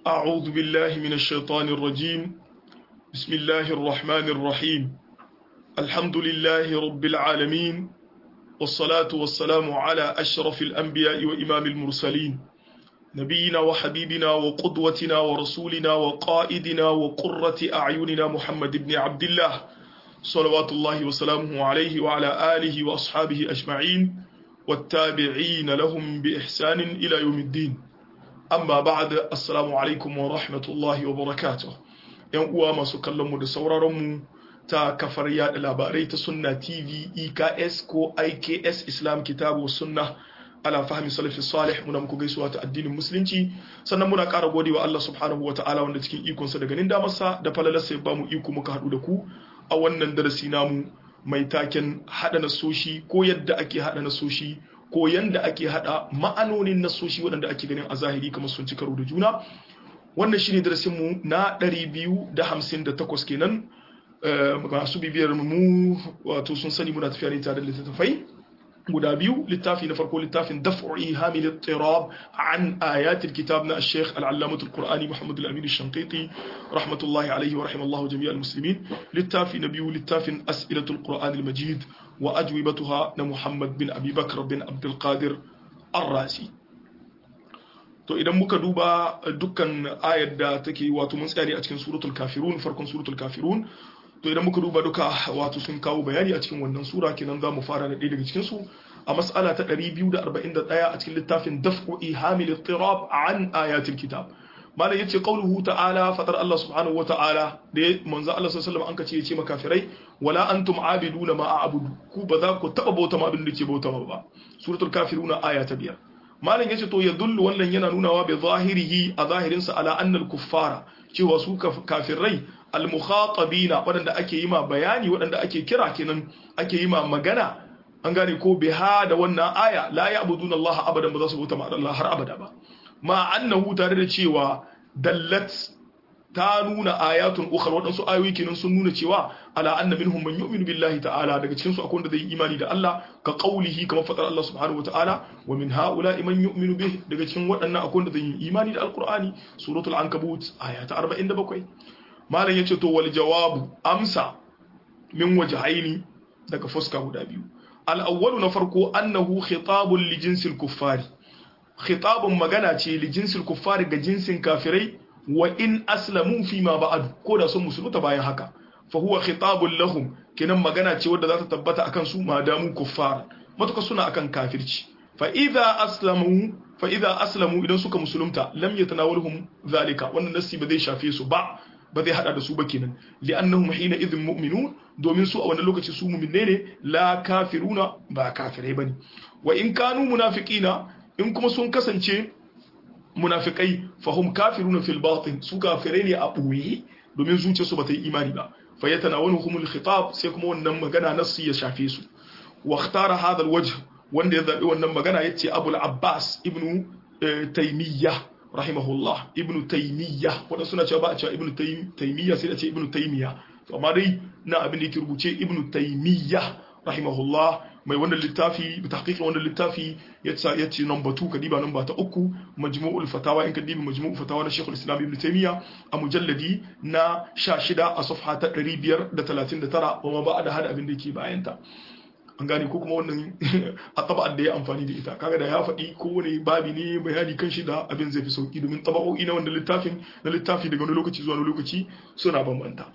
أعوذ بالله من الشيطان الرجيم بسم الله الرحمن الرحيم الحمد لله رب العالمين والصلاة والسلام على أشرف الأنبياء وإمام المرسلين نبينا وحبيبنا وقدوتنا ورسولنا وقائدنا وقرة أعيننا محمد بن عبد الله صلوات الله وسلامه عليه وعلى آله وأصحابه أجمعين والتابعين لهم بإحسان إلى يوم الدين amma ba'da assalamu alaikum wa rahmatullahi wa barakatuh yan uwa masu kallon mu da sauraron mu ta kafar yada labarai ta sunna tv eks ko iks islam kitabu sunna ala fahmi salafi salih muna muku gaisuwa ta addinin musulunci sannan muna ƙara godewa Allah subhanahu wa ta'ala wanda cikin ikonsa da ganin damarsa da falalarsa ya bamu iko muka haɗu da ku a wannan darasi namu mai taken haɗa nasoshi ko yadda ake haɗa nasoshi ko yanda ake hada ma'anonin nasoshi waɗanda ake ganin a zahiri kamar sun ci karo da juna wannan shine darasin mu na 258 kenan masu bibiyar mu wato sun sani muna tafiya ne tare da littattafai guda biyu littafi na farko littafin daf'u ihami littirab an ayatil kitab na al-sheikh al-allamah al-qur'ani muhammad al-amin al-shanqiti rahmatullahi alayhi wa rahimallahu jami' al-muslimin littafi na biyu littafin as'ilatul qur'an al-majid wa ajwibatuha na muhammad bin abi bakr bin abdul qadir ar-rasi to idan muka duba dukkan ayar da take wato mun tsaya ne a cikin suratul kafirun farkon suratul kafirun to idan muka duba duka wato sun kawo bayani a cikin wannan sura kenan za mu fara da ɗaya daga cikin su a mas'ala ta 241 a cikin littafin daf'u ihamil ittirab an ayatil kitab malam yace qauluhu ta'ala fadar Allah subhanahu wata'ala da manzo Allah sallallahu alaihi wasallam an kace yace makafirai wala antum abiduna ma a'budu ku ba za ku taba bauta ma abin da ke bauta ba suratul kafiruna aya ta biyar malam yace to yadullu wannan yana nunawa bi zahirihi a zahirin sa ala anna al-kuffara cewa su kafirai al-mukhatabina wadanda ake yi ma bayani wadanda ake kira kenan ake yi ma magana an gane ko biha da wannan aya la ya'buduna Allah abadan ba za su bauta ma Allah har abada ba ma annahu tare da cewa dallat ta nuna ayatun ukhra wadansu ayoyi kenan sun nuna cewa ala anna minhum man yu'minu billahi ta'ala daga cikin su akwai wanda zai yi imani da Allah ka qaulihi kamar fadar Allah subhanahu wata'ala wa min haula'i man yu'minu bih daga cikin waɗannan akwai wanda zai yi imani da alqur'ani suratul ankabut aya ta 47 malam yace to wal jawabu amsa min wajhaini daga fuska guda biyu al awwalu na farko annahu khitabun li jinsil kuffari khitabun magana ce li jinsil kuffari ga jinsin kafirai wa in aslamu fi ma ba'ad ko da sun musulunta bayan haka fa huwa khitabun lahum kinan magana ce wadda za ta tabbata akan su madamu kuffar matuka suna akan kafirci fa idza aslamu fa idza aslamu idan suka musulunta lam yatanawalhum zalika wannan nasi ba zai shafe su ba ba zai hada da su ba kenan li'annahum hina idhin mu'minun domin su a wannan lokaci su mu'minne ne la kafiruna ba kafirai bane wa in kanu munafiqina in kuma sun kasance munafikai fahum kafiruna fil batin su kafirai ne a boye domin zuciyarsu bata yi imani ba fa yatanawaluhum al khitab sai kuma wannan magana nasu ya shafe su wa ikhtara hadha al wajh wanda ya zabi wannan magana yace abul abbas ibnu taymiyya rahimahullah ibnu taymiyya wanda suna cewa ba a cewa ibnu taymiyya sai da ce ibnu taymiyya to amma dai na abin da yake rubuce ibnu taymiyya rahimahullah mai wannan littafi bi tahqiqin wannan littafi yace yace number 2 kadiba number ta uku majmu'ul fatawa in kadibi majmu'ul fatawa na Sheikhul Islam Ibn Taymiyyah a mujalladi na 16 a safha ta 539 wa ma ba'da hada abin da yake bayan ta an gane ko kuma wannan a taba'ar da ya amfani da ita kaga da ya faɗi kowane babi ne bayani kan shi da abin zai fi sauki domin taba'o'i na wannan littafin na littafi daga wani lokaci zuwa wani lokaci suna bambanta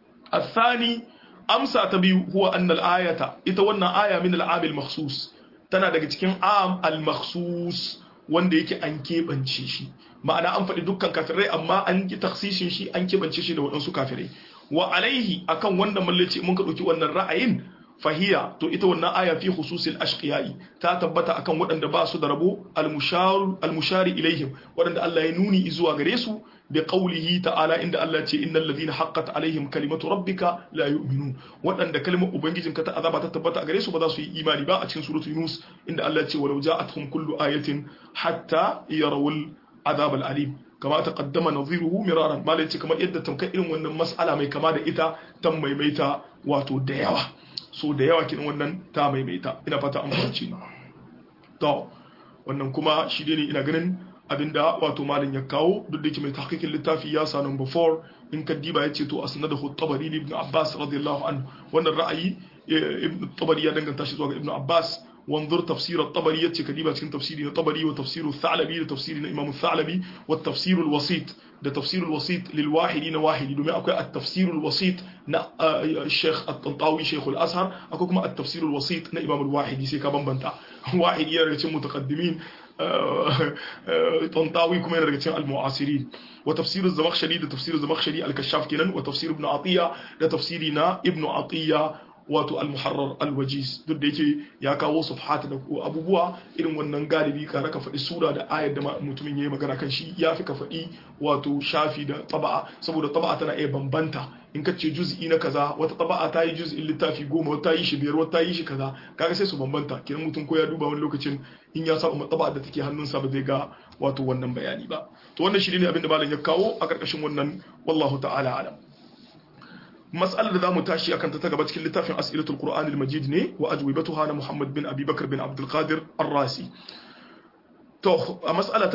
الثاني amsa ta biyu huwa annal ayata ita wannan aya min al makhsus tana daga cikin am al-makhsus wanda yake an keɓance shi ma'ana an faɗi dukkan kafirai amma an yi taksishin shi an keɓance shi da waɗansu kafirai wa alaihi akan wannan mallaci mun ka ɗauki wannan ra'ayin fahiya to ita wannan aya fi khususil ashqiyai ta tabbata akan waɗanda ba su da rabo al-mushari ilaihim waɗanda Allah ya nuni zuwa gare su bi qawlihi ta'ala inda Allah ce innal ladhina haqqat alaihim kalimatu rabbika la yu'minun waɗanda kalmar ubangijinka ta azaba ta tabbata a gare su ba za su yi imani ba a cikin suratul yunus inda Allah ce walau ja'atuhum kullu ayatin hatta yarawul azab al-alim kama ta kaddama nadhiruhu miraran malai ce kamar yadda tamkar irin wannan mas'ala mai kama da ita ta maimaita wato da yawa so da yawa kin wannan ta maimaita ina fata an fahimci to wannan kuma shi ne ina ganin abinda wato malin ya kawo duk da yake mai tahqiqin littafi ya sa number 4 in kaddiba yace to asnadahu tabari ibn abbas radiyallahu anhu wannan ra'ayi ibn tabari ya danganta shi zuwa ga ibn abbas وانظر تفسير الطبري يتي كديبة كن تفسير الطبري وتفسير الثعلبي لتفسير الإمام الثعلبي والتفسير الوسيط ده تفسير الوسيط للواحدين واحد دوما أكو التفسير الوسيط نا الشيخ الطنطاوي شيخ الأزهر أكو كما التفسير الوسيط نا إمام الواحد يسي كمان بنتا واحد يرجع متقدمين طنطاوي كما يرجع المعاصرين وتفسير الزمخشري ده تفسير الزمخشري الكشاف كنن وتفسير ابن عطية ده تفسيرنا ابن عطية wato al-muharrar al-wajiz duk da yake ya kawo sufhat da abubuwa irin wannan galibi ka raka faɗi sura da ayar da mutumin yayi magana kan shi ya fi ka faɗi wato shafi da taba'a saboda taba'a tana iya bambanta in ka ce juz'i na kaza wata taba'a ta yi juz'in littafi goma wata yi shi biyar wata yi shi kaza kaga sai su bambanta kiran mutum ko ya duba wani lokacin in ya samu taba'a da take hannunsa ba zai ga wato wannan bayani ba to wannan shi ne abin da malam ya kawo a karkashin wannan wallahu ta'ala alam mas'alar da zamu tashi akan ta ta gaba cikin littafin as'ilatul qur'an al-majid ne wa ajwibatuha na muhammad bin abi bakr bin abdul qadir ar-rasi to a mas'ala ta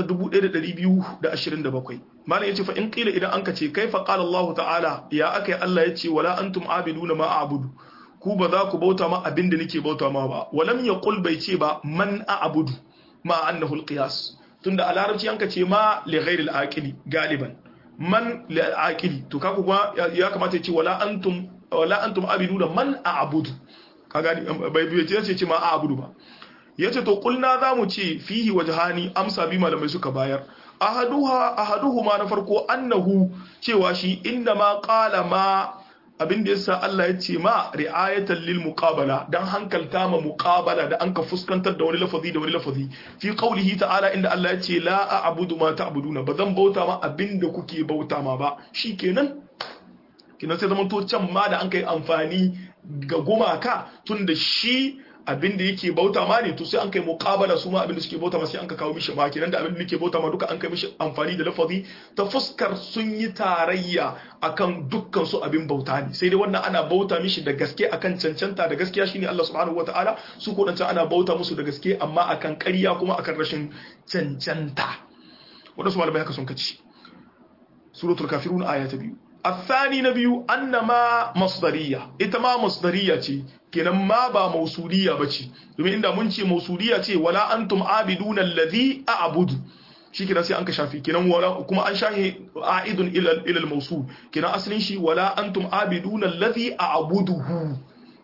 1227 malam yace fa in qila idan anka ce kaifa qala allah ta'ala ya akai allah yace wala antum abiduna ma a'budu ku ba za ku bauta ma abin da nake bauta ma ba walam yaqul bai ce ba man a'budu ma annahu al-qiyas tunda a larabci anka ce ma li ghairi al-aqili galiban man la'aqili to kaku kuma ya kamata ya ce wala antum wala antum abiduna man a'budu ka gani bai bai ce ce ma a'budu ba yace to kulna zamu ce fihi wajhani amsa bi malamai suka bayar ahaduha ahaduhuma na farko annahu cewa shi inda ma qala ma abin da yasa Allah ya ce ma ri'ayatan lil muqabala dan hankalta ma muqabala da anka fuskantar da wani lafazi da wani lafazi fi qawlihi ta'ala inda Allah ya ce la a'budu ma ta'buduna bazan bauta ma abin da kuke bauta ma ba shikenan kinan sai zaman to can ma da an kai amfani ga gumaka tunda shi abin da yake bauta ma ne to sai an kai muqabala su ma abin da suke bauta ma sai an ka kawo mishi ma kenan da abin da yake bauta ma duka an kai mishi amfani da lafazi ta fuskar sun yi tarayya akan dukkan su abin bauta ne sai dai wannan ana bauta mishi da gaske akan cancanta da gaskiya shine Allah subhanahu wataala su ko dan ana bauta musu da gaske amma akan ƙarya kuma akan rashin cancanta wadansu malamai haka sun kaci suratul kafirun aya ta biyu الثاني نبي أنما مصدرية إتما مصدرية kenan ma ba mausuliya bace domin inda mun ce mausuliya ce wala antum abiduna alladhi a'budu shikenan sai an ka shafi kenan wala kuma an shahi a'idun ila ila al-mawsul kenan asalin shi wala antum abiduna alladhi a'buduhu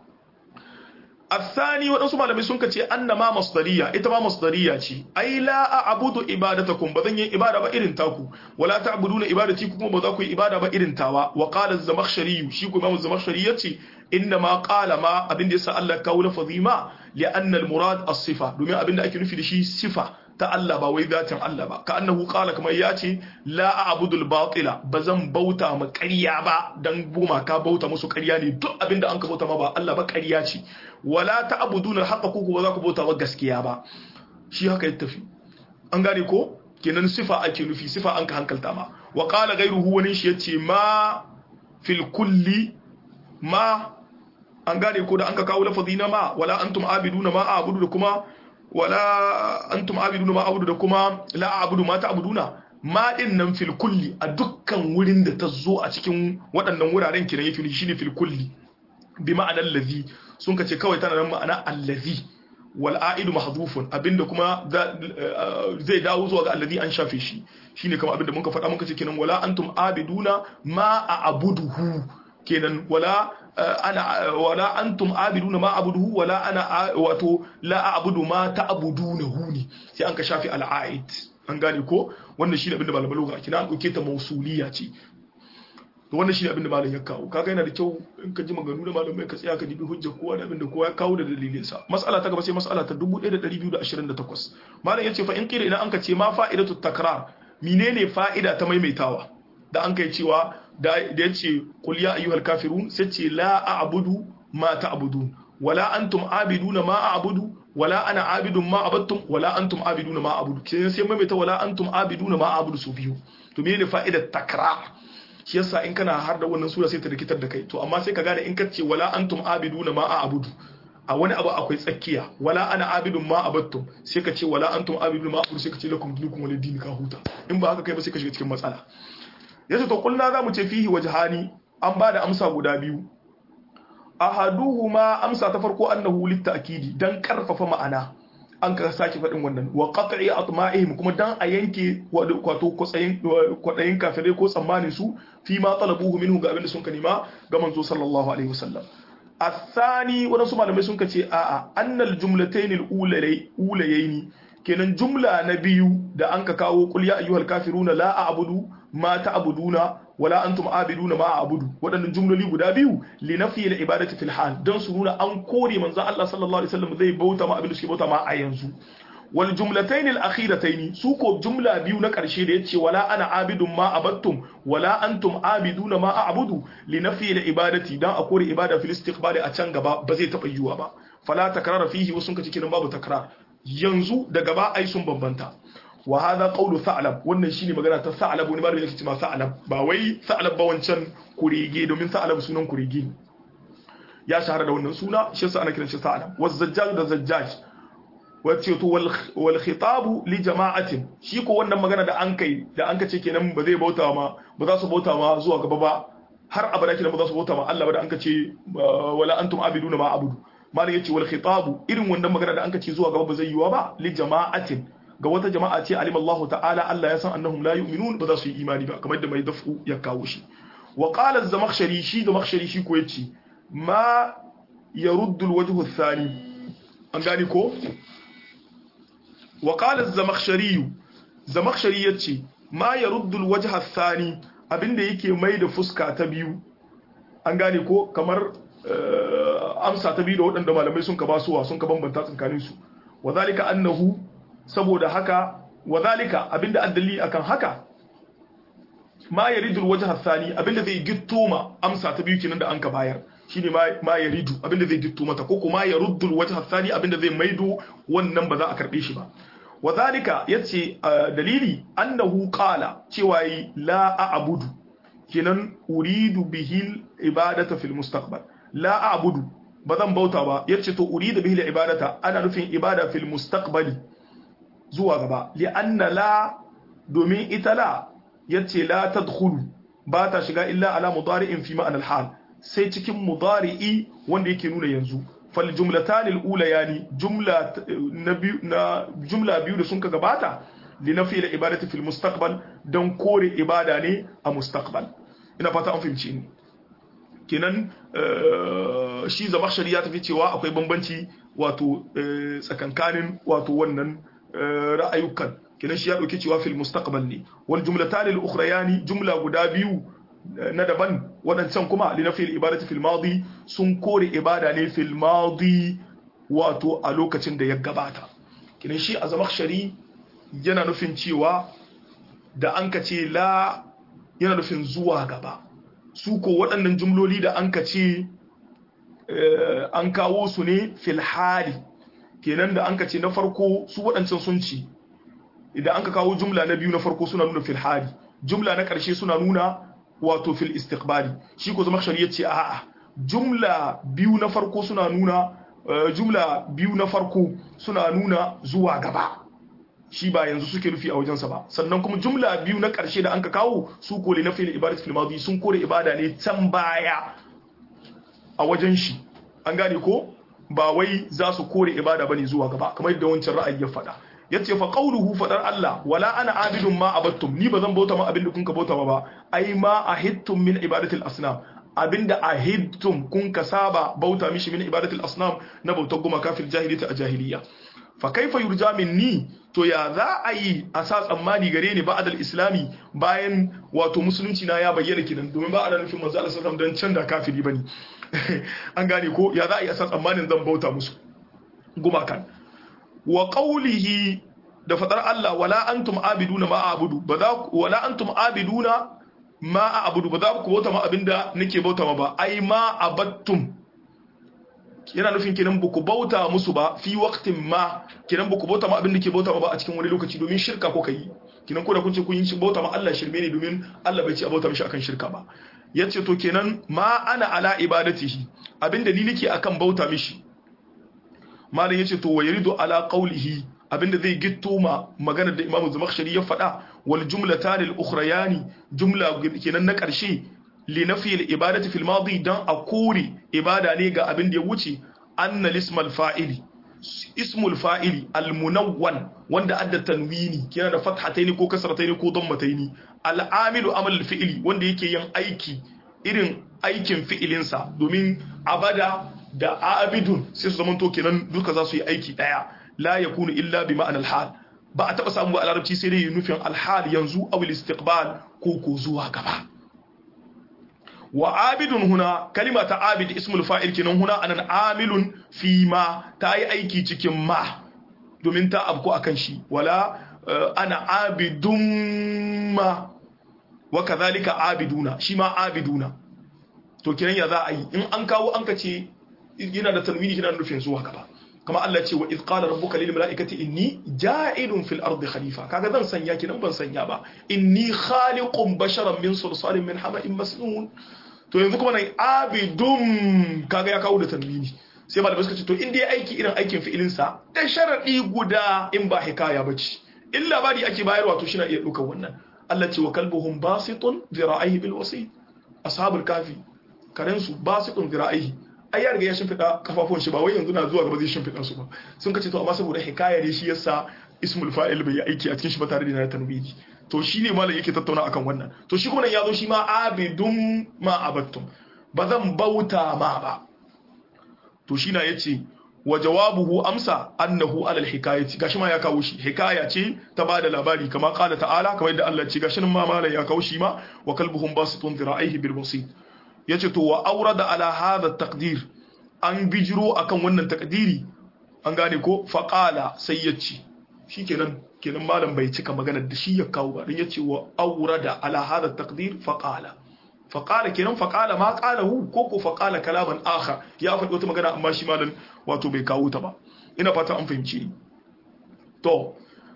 الثاني waɗansu malamai sun kace annama masdariya ita ma masdariya ce ai la a'budu ibadatakum bazan yi ibada ba irin taku wala ta'buduna ibadati kuma ba za ku yi ibada ba irin tawa wa qala az-zamakhshari shi kuma Imam az-zamakhshari yace inna ma qala ma abin da yasa Allah kawo lafazi ma li anna al-murad as-sifa domin abin da ake nufi da shi sifa ta Allah ba wai zatin Allah ba ka annahu qala kamar ya ce la a'budu al-batila bazan bauta ma ƙarya ba dan goma ka bauta musu ƙarya ne duk abin da an ka bauta ma ba Allah ba ƙarya ce wala ta'buduna al-haqqa ku ba za ku bauta ba gaskiya ba shi haka ya tafi an gane ko kenan sifa ake nufi sifa an ka hankalta ma wa qala ghayruhu wani shi yace ma fil kulli ma an gane ko da an ka kawo lafazi na ma wala antum abiduna ma a'budu da kuma wala antum abiduna ma a'budu da kuma la a'budu ma ta'buduna ma din nan fil kulli a dukkan wurin da ta zo a cikin waɗannan wuraren kiran yake shine fil kulli bi ma'anar lazi sun kace kawai tana nan ma'ana allazi wal a'idu mahdhufun abinda kuma zai dawo zuwa ga allazi an shafe shi shine kamar abinda muka faɗa muka ce kenan wala antum abiduna ma a'buduhu kenan wala ana wala antum abiduna ma abuduhu wala ana wato la a'budu ma ta'budunahu ne sai an ka shafi al'aid an gane ko wannan shine abinda malaman lugha kina an dauke ta mausuliya ce to wannan shine abinda malam ya kawo kaga yana da kyau in ka ji maganganu da malamai ka tsaya ka dibi hujja kowa da abinda kowa ya kawo da dalilin sa mas'ala ta gaba sai mas'ala ta 1228 malam yace fa in kira idan an ka ce ma fa'idatu takrar menene fa'ida ta maimaitawa da an kai cewa da ya ce qul ya ayyuhal kafirun sai ce la a'budu ma ta'budun wala antum abiduna ma a'budu wala ana abidun ma abattum wala antum abiduna ma a'budu sai sai maimaita wala antum abiduna ma a'budu su biyu to menene fa'idar takrar shi yasa in kana har da wannan sura sai ta rikitar da kai to amma sai ka gane in ka ce wala antum abiduna ma a'budu a wani abu akwai tsakiya wala ana abidun ma abattum sai ka ce wala antum abidun ma abudu sai ka ce lakum dinukum wala dini ka huta in ba haka kai ba sai ka shiga cikin matsala yace to kullu za mu ce fihi wajhani an ba da amsa guda biyu ahaduhuma amsa ta farko annahu litta'kidi dan karfafa ma'ana an ka sake faɗin wannan wa qat'i atma'ihim kuma dan a yanke wato kwatsayin kwadayin kafirai ko tsammanin su fi ma talabuhu minhu ga abin da sun ka nema ga manzo sallallahu alaihi wasallam الثاني wadansu malamai sun kace a'a annal jumlatayn al-ulayayn kenan jumla na biyu da an ka kawo qul ya ayyuhal kafiruna la a'budu ma ta'buduna wala antum abiduna ma a'budu wadannan jumloli guda biyu li nafi al-ibadati fil hal dan su nuna an kore manzo Allah sallallahu alaihi wasallam zai bauta ma abin da suke bauta ma a yanzu wal jumlatayn al akhiratayn su ko jumla biyu na karshe da yace wala ana abidun ma abattum wala antum abiduna ma a'budu li nafi al ibadati dan a kore ibada fil istiqbali a can gaba ba zai taba yiwa ba fala takrara fihi wasun kace kinan babu takrar yanzu da gaba ai sun bambanta wa hadha qawlu tha'lab wannan shine magana ta tha'lab wani malami yake cewa tha'lab ba wai tha'lab ba wancan kurege domin tha'lab sunan kurege ya shahara da wannan suna shi yasa ana kiran shi tha'lab wa zajjaj da zajjaj wacce to wal khitabu li jama'atin shi ko wannan magana da an kai da an kace kenan ba zai bauta ma ba za su bauta ma zuwa gaba ba har abada kenan ba za su bauta ma Allah ba da an kace wala antum abiduna ma abudu malam yace wal khitabu irin wannan magana da an kace zuwa gaba ba zai yiwa ba li jama'atin ga wata jama'a ce alim Allah ta'ala Allah ya san annahum la yu'minun ba za su yi imani ba kamar da mai dafu ya kawo shi wa qala az-zamakhshari shi zamakhshari shi ko yace ma yaruddu al-wajhu ath-thani an gani ko wa qala az-zamakhshari zamakhshari yace ma yaruddu al-wajha ath-thani abinda yake mai da fuska ta biyu an gane ko kamar amsa ta biyu da waɗanda malamai sun ka basuwa sun ka bambanta tsakaninsu wa zalika annahu saboda haka wadhalika abinda addali akan haka ma yaridul wajha thani abinda zai gitto ma amsa ta biyu kenan da anka bayar shine ma yaridu abinda zai gitto mata ko kuma yaruddul wajha thani abinda zai maido wannan ba za a karbe shi ba wadhalika yace dalili annahu qala cewa yi la a'budu kenan uridu bihil ibadata fil mustaqbal la a'budu ba zan bauta ba yace to uridu bihil ibadata ana nufin ibada fil mustaqbali zuwa gaba li'anna la domin ita la yace la tadkhulu ba ta shiga illa ala mudari'in fi ma'anar hal sai cikin mudari'i wanda yake nuna yanzu fal jumlatan al yani jumla na biyu na jumla biyu da sun ka gabata li nafi al ibadati fil mustaqbal dan kore ibada ne a mustaqbal ina fata an fahimci ni kenan shi zamakhshari ya tafi cewa akwai bambanci wato tsakankanin wato wannan ra'ayukan kinan shi ya dauki cewa fil mustaqbal ne wal jumlatan al ukhrayani jumla guda biyu na daban wadancan kuma li nafi al ibadati fil madi sun kore ibada ne fil madi wato a lokacin da ya gabata kinan shi a zamakhshari yana nufin cewa da an ka ce la yana nufin zuwa gaba su ko waɗannan jumloli da an ka ce an kawo su ne fil hali kenan da an ka ce na farko su waɗancan sun ci idan an ka kawo jumla na biyu na farko suna nuna fil hali jumla na ƙarshe suna nuna wato fil istiqbali shi ko zama shari'a ce a'a jumla biyu na farko suna nuna jumla biyu na farko suna nuna zuwa gaba shi ba yanzu suke nufi a wajensa ba sannan kuma jumla biyu na ƙarshe da an ka kawo su kore na fil ibadat fil madi sun kore ibada ne can baya a wajen shi an gane ko ba wai za su kore ibada bane zuwa gaba kamar yadda wancan ra'ayi ya faɗa yace fa qawluhu fadar Allah wala ana abidun ma abattum ni bazan bauta ma abin da kun ka bauta ma ba ai ma ahittum min ibadatil asnam abinda ahittum kun ka saba bauta mishi min ibadatil asnam na bautar gumaka fil jahiliyyah a jahiliya fa kaifa yurja minni to ya za a yi a sa tsammani gare ni ba'dal islami bayan wato musulunci na ya bayyana kidan domin ba a da nufin manzo Allah sallallahu alaihi wasallam dan can da kafiri bane an gane ko ya za a yi a sa tsammanin zan bauta musu gumakan wa qawlihi da fadar Allah wala antum abiduna ma a'budu ba za wala antum abiduna ma a'budu ba za ku bauta ma abinda nake bauta ma ba ai ma abattum yana nufin kenan buku bauta musu ba fi waqtin ma kenan buku bauta ma abin da ke bauta ma ba a cikin wani lokaci domin shirka ko kai kenan ko da kun ce kun yi bauta ma Allah shirme ne domin Allah bai ce a bauta mishi akan shirka ba yace to kenan ma ana ala ibadatihi abin da ni nake akan bauta mishi malam yace to wa yaridu ala qawlihi abinda zai gitto ma maganar da Imam Zamakhshari ya faɗa wal jumlatan al ukhrayani jumla kenan na ƙarshe li nafi al ibadati fil madi dan a kore ibada ne ga abin da ya wuce anna lismal fa'ili ismul fa'ili al munawwan wanda adda tanwini kenan da fathataini ko kasrataini ko dammataini al amilu amal al fi'li wanda yake yin aiki irin aikin fi'ilinsa domin abada da abidun sai su zamanto kenan duka za su yi aiki daya la yakunu illa bi ma'anar hal ba a taba samu a larabci sai dai nufin alhal yanzu aw istiqbal ko ko zuwa gaba wa abidun huna kalima ta abid ismul fa'il kenan huna anan amilun fi ma ta yi aiki cikin ma domin ta abko akan shi wala ana abidun ma wa kadhalika abiduna shi ma abiduna to kiran ya za a yi in an kawo an ka ce yana da tanwini yana nufin zuwa gaba kama Allah ce wa idh qala rabbuka lil mala'ikati inni ja'ilun fil ardi khalifa kaga zan sanya ki nan ban sanya ba inni khaliqun basharan min sulsalin min hama'in masnun to yanzu kuma nan abidum kaga ya kawo da tanwini sai malamai suka ce to in dai aiki irin aikin fi'ilin sa da sharadi guda in ba hikaya bace in labari ake bayarwa to shi na iya dukan wannan Allah ce wa kalbuhum basitun dhira'ihi bil wasit ashabul kafi karensu basitun dhira'ihi ai ya riga ya shimfiɗa kafafun shi ba wai yanzu na zuwa gaba zai shimfiɗa su ba sun kace to amma saboda hikaya ne shi yasa ismul fa'il bai yi aiki a cikin shi ba tare da na tanwini to shi ne malam yake tattauna akan wannan to shi kuma nan ya zo shi ma abidun ma abattum ba zan bauta ma ba to shi na yace wa jawabuhu amsa annahu alal hikayati gashi ma ya kawo shi hikaya ce ta bada labari kama qala ta'ala kamar yadda Allah ce gashi nan ma malam ya kawo shi ma wa kalbuhum basitun dhira'ihi bil wasit yace to wa aurada ala hadha taqdir an bijiro akan wannan takdiri an gane ko faqala sai yace shikenan kenan malam bai cika maganar da shi ya kawo ba dan yace wa aurada ala hadha taqdir faqala faqala kenan faqala ma qalahu ko ko faqala kalaman akhar ya faɗi wata magana amma shi malam wato bai kawo ta ba ina fata an fahimci ni to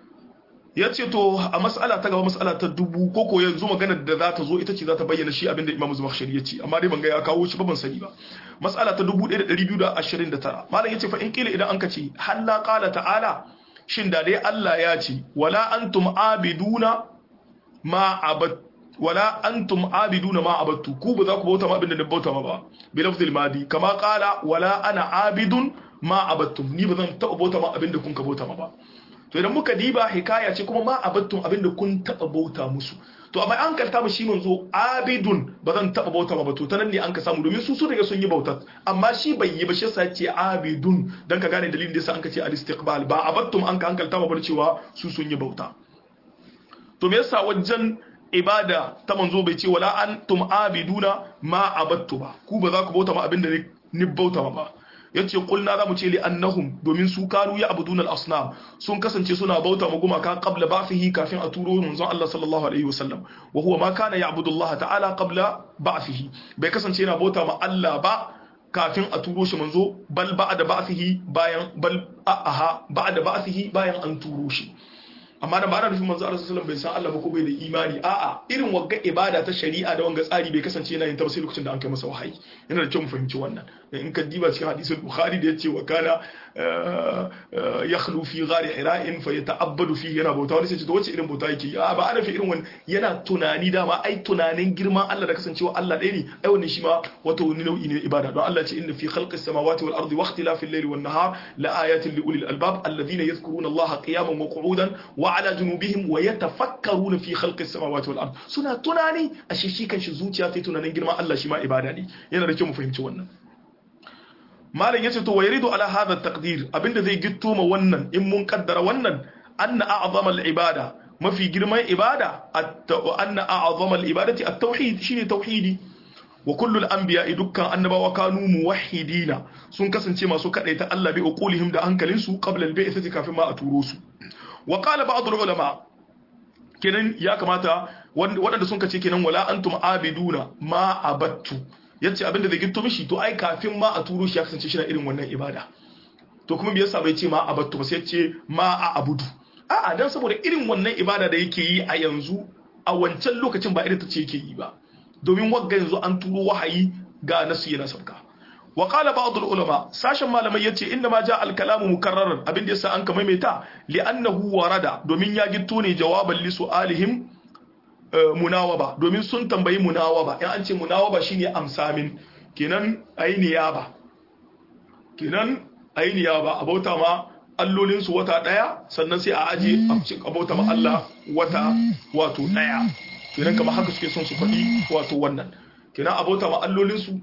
ya ce to a mas'ala ta gaba mas'ala ta dubu ko ko yanzu maganar da za ta zo ita ce za ta bayyana shi abinda Imam Zubakhshari ya ce amma dai ban ga ya kawo shi ba ban sani ba mas'ala ta 1229 malam yace fa in kila idan an kace halla qala ta'ala shin da dai Allah ya ce wala antum abiduna ma abad wala antum abiduna ma abattu ku ba za ku bauta ma abinda na bauta ma ba bi lafzil madi kama qala wala ana abidun ma abattum ni ba zan taɓa bauta ma abinda kun ka bauta ma ba to idan muka diba hikaya ce kuma ma abattun abinda kun taba bauta musu to amma an kalta mu shi manzo abidun ba zan taba bauta ba to ta nan ne an ka samu domin su su daga sun yi bauta amma shi bai yi ba shi yasa ce abidun dan ka gane dalilin da yasa an ka ce al-istiqbal ba abattum an ka hankalta ba cewa su sun yi bauta to me yasa wajen ibada ta manzo bai ce wala antum abiduna ma abattu ba ku ba za ku bauta ma abinda ni bauta ba yace kulna zamu ce li annahum domin su kanu ya abuduna al-asnam sun kasance suna bauta ma gumaka qabla ba'thihi kafin a turo manzon Allah sallallahu alaihi wasallam wa huwa ma kana ya'budu Allah ta'ala qabla ba'thihi bai kasance yana bauta ma Allah ba kafin a turo shi manzo bal ba'da ba'thihi bayan bal aha ba'da ba'thihi bayan an turo shi amma da ba ana nufin manzo Allah sallallahu alaihi wasallam bai san Allah ba ko bai da imani a'a irin wagga ibada ta shari'a da wanga tsari bai kasance yana yin ta sai lokacin da an kai masa wahayi yana da kyau mu fahimci wannan in ka diba cikin hadisul bukhari da yace wa kana yakhlu fi ghari hira'in fa yata'abbadu fi yana bauta wani sai ce to wace irin bauta yake a ba ana fi irin wannan yana tunani dama ai tunanin girman Allah da kasancewa Allah ɗaya ne ai wannan shi ma wata wani nau'i ne ibada don Allah ce inna fi khalqis samawati wal ardi wa ikhtilafil layli wan nahar la ayatin li ulil albab alladhina yadhkuruna Allah qiyaman wa qu'udan wa ala junubihim wa yatafakkaruna fi khalqis samawati wal ard suna tunani a shi kan shi zuciya ta tunanin girman Allah shi ma ibada ne yana da kyau mu fahimci wannan malam yace to wayridu ala hadha taqdir abinda zai gitto ma wannan in mun kaddara wannan anna a'zama al ibada mafi girman ibada anna a'zama al ibadati at tauhid shine tauhidi wa kullu al anbiya dukkan annabawa kanu muwahhidina sun kasance masu kadaita Allah bi uqulihim da hankalinsu qabla al bi'thati kafin ma a turo su wa qala ba'd ulama kenan ya kamata waɗanda sun kace kenan wala antum abiduna ma abattu yace abinda zai gitto mishi to ai kafin ma a turo shi ya kasance shi na irin wannan ibada to kuma me yasa bai ce ma abattu ba sai ce ma a abudu a'a dan saboda irin wannan ibada da yake yi a yanzu a wancan lokacin ba irin ta ce yake yi ba domin wagga yanzu an turo wahayi ga nasu yana sauka wa qala ba'd ulama sashen malamai yace inda ma ja al-kalamu mukarraran abin da yasa an ka maimaita li'annahu warada domin ya gitto ne jawaban li su'alihim munawaba domin sun tambayi munawaba in an ce munawaba shine amsamin kenan ayi niyaba kenan ayi niyaba abauta ma allolin su wata daya sannan sai a aje abauta ma Allah wata wato daya kenan kamar haka suke son su faɗi wato wannan kenan abauta ma allolin su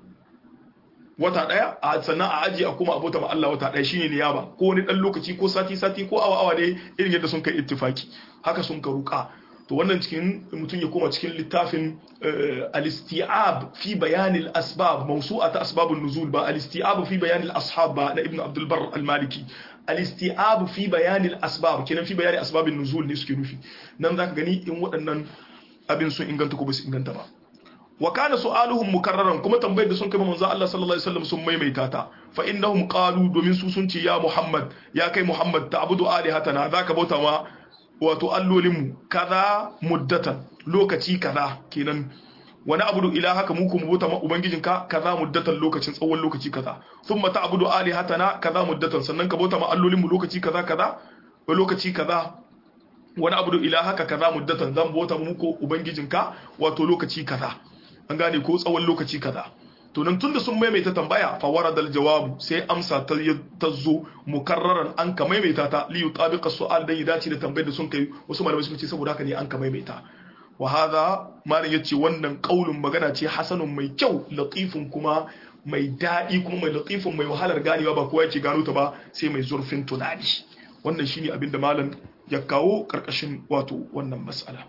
wata daya a sannan a aji a kuma abota ma Allah wata daya shine niyaba ko wani dan lokaci ko sati sati ko awa awa ne irin yadda sun kai ittifaki haka sun ka ruka to wannan cikin mutum ya koma cikin littafin al-isti'ab fi bayan al-asbab mawsu'at asbab an-nuzul ba al-isti'ab fi bayan al-ashab ba na ibn Abdul Barr al-Maliki al-isti'ab fi bayan al-asbab kenan fi bayan asbab an-nuzul ne suke nufi nan zaka gani in waɗannan abin sun inganta ko ba su inganta ba wa kana su'aluhum mukarraran kuma tambayar da sun kai manzo Allah sallallahu alaihi wasallam sun maimaita ta fa innahum qalu domin su sun ce ya Muhammad ya kai Muhammad ta'budu alihatana zaka bauta ma wato allolin mu kaza muddatan lokaci kaza kenan wani abudu ilahaka mu kuma bauta ma ubangijinka kaza muddatan lokacin tsawon lokaci kaza thumma ta'budu alihatana kaza muddatan sannan ka bauta ma allolin mu lokaci kaza kaza lokaci kaza wani abudu ilahaka kaza muddatan zan bauta muku ubangijinka wato lokaci kaza an gane ko tsawon lokaci kaza to nan tunda sun maimaita tambaya fa waradal jawabu sai amsa ta ta zo mukarraran an ka maimaita ta li yutabiqa su'al dan ya dace da tambayar da sun kai wasu malamai suka ce saboda haka ne an ka maimaita wa hadha malam yace wannan qaulun magana ce hasanun mai kyau latifun kuma mai daɗi kuma mai latifun mai wahalar ganewa ba kowa yake gano ta ba sai mai zurfin tunani wannan shine abin da malam ya kawo karkashin wato wannan mas'ala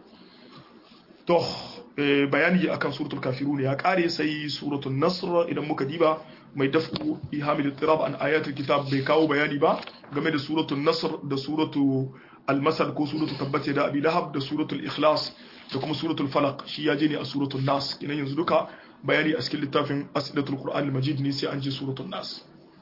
to bayani akan suratul kafirun ya kare sai suratul nasr idan muka diba mai dafku ihamil tirab an ayatul kitab bai kawo bayani ba game da suratul nasr da suratul al-masad ko suratul tabbat da abi lahab da suratul ikhlas da kuma suratul falaq shi ya je ne a suratul nas kinan yanzu duka bayani a cikin littafin asilatul qur'an al-majid ne sai an je suratul nas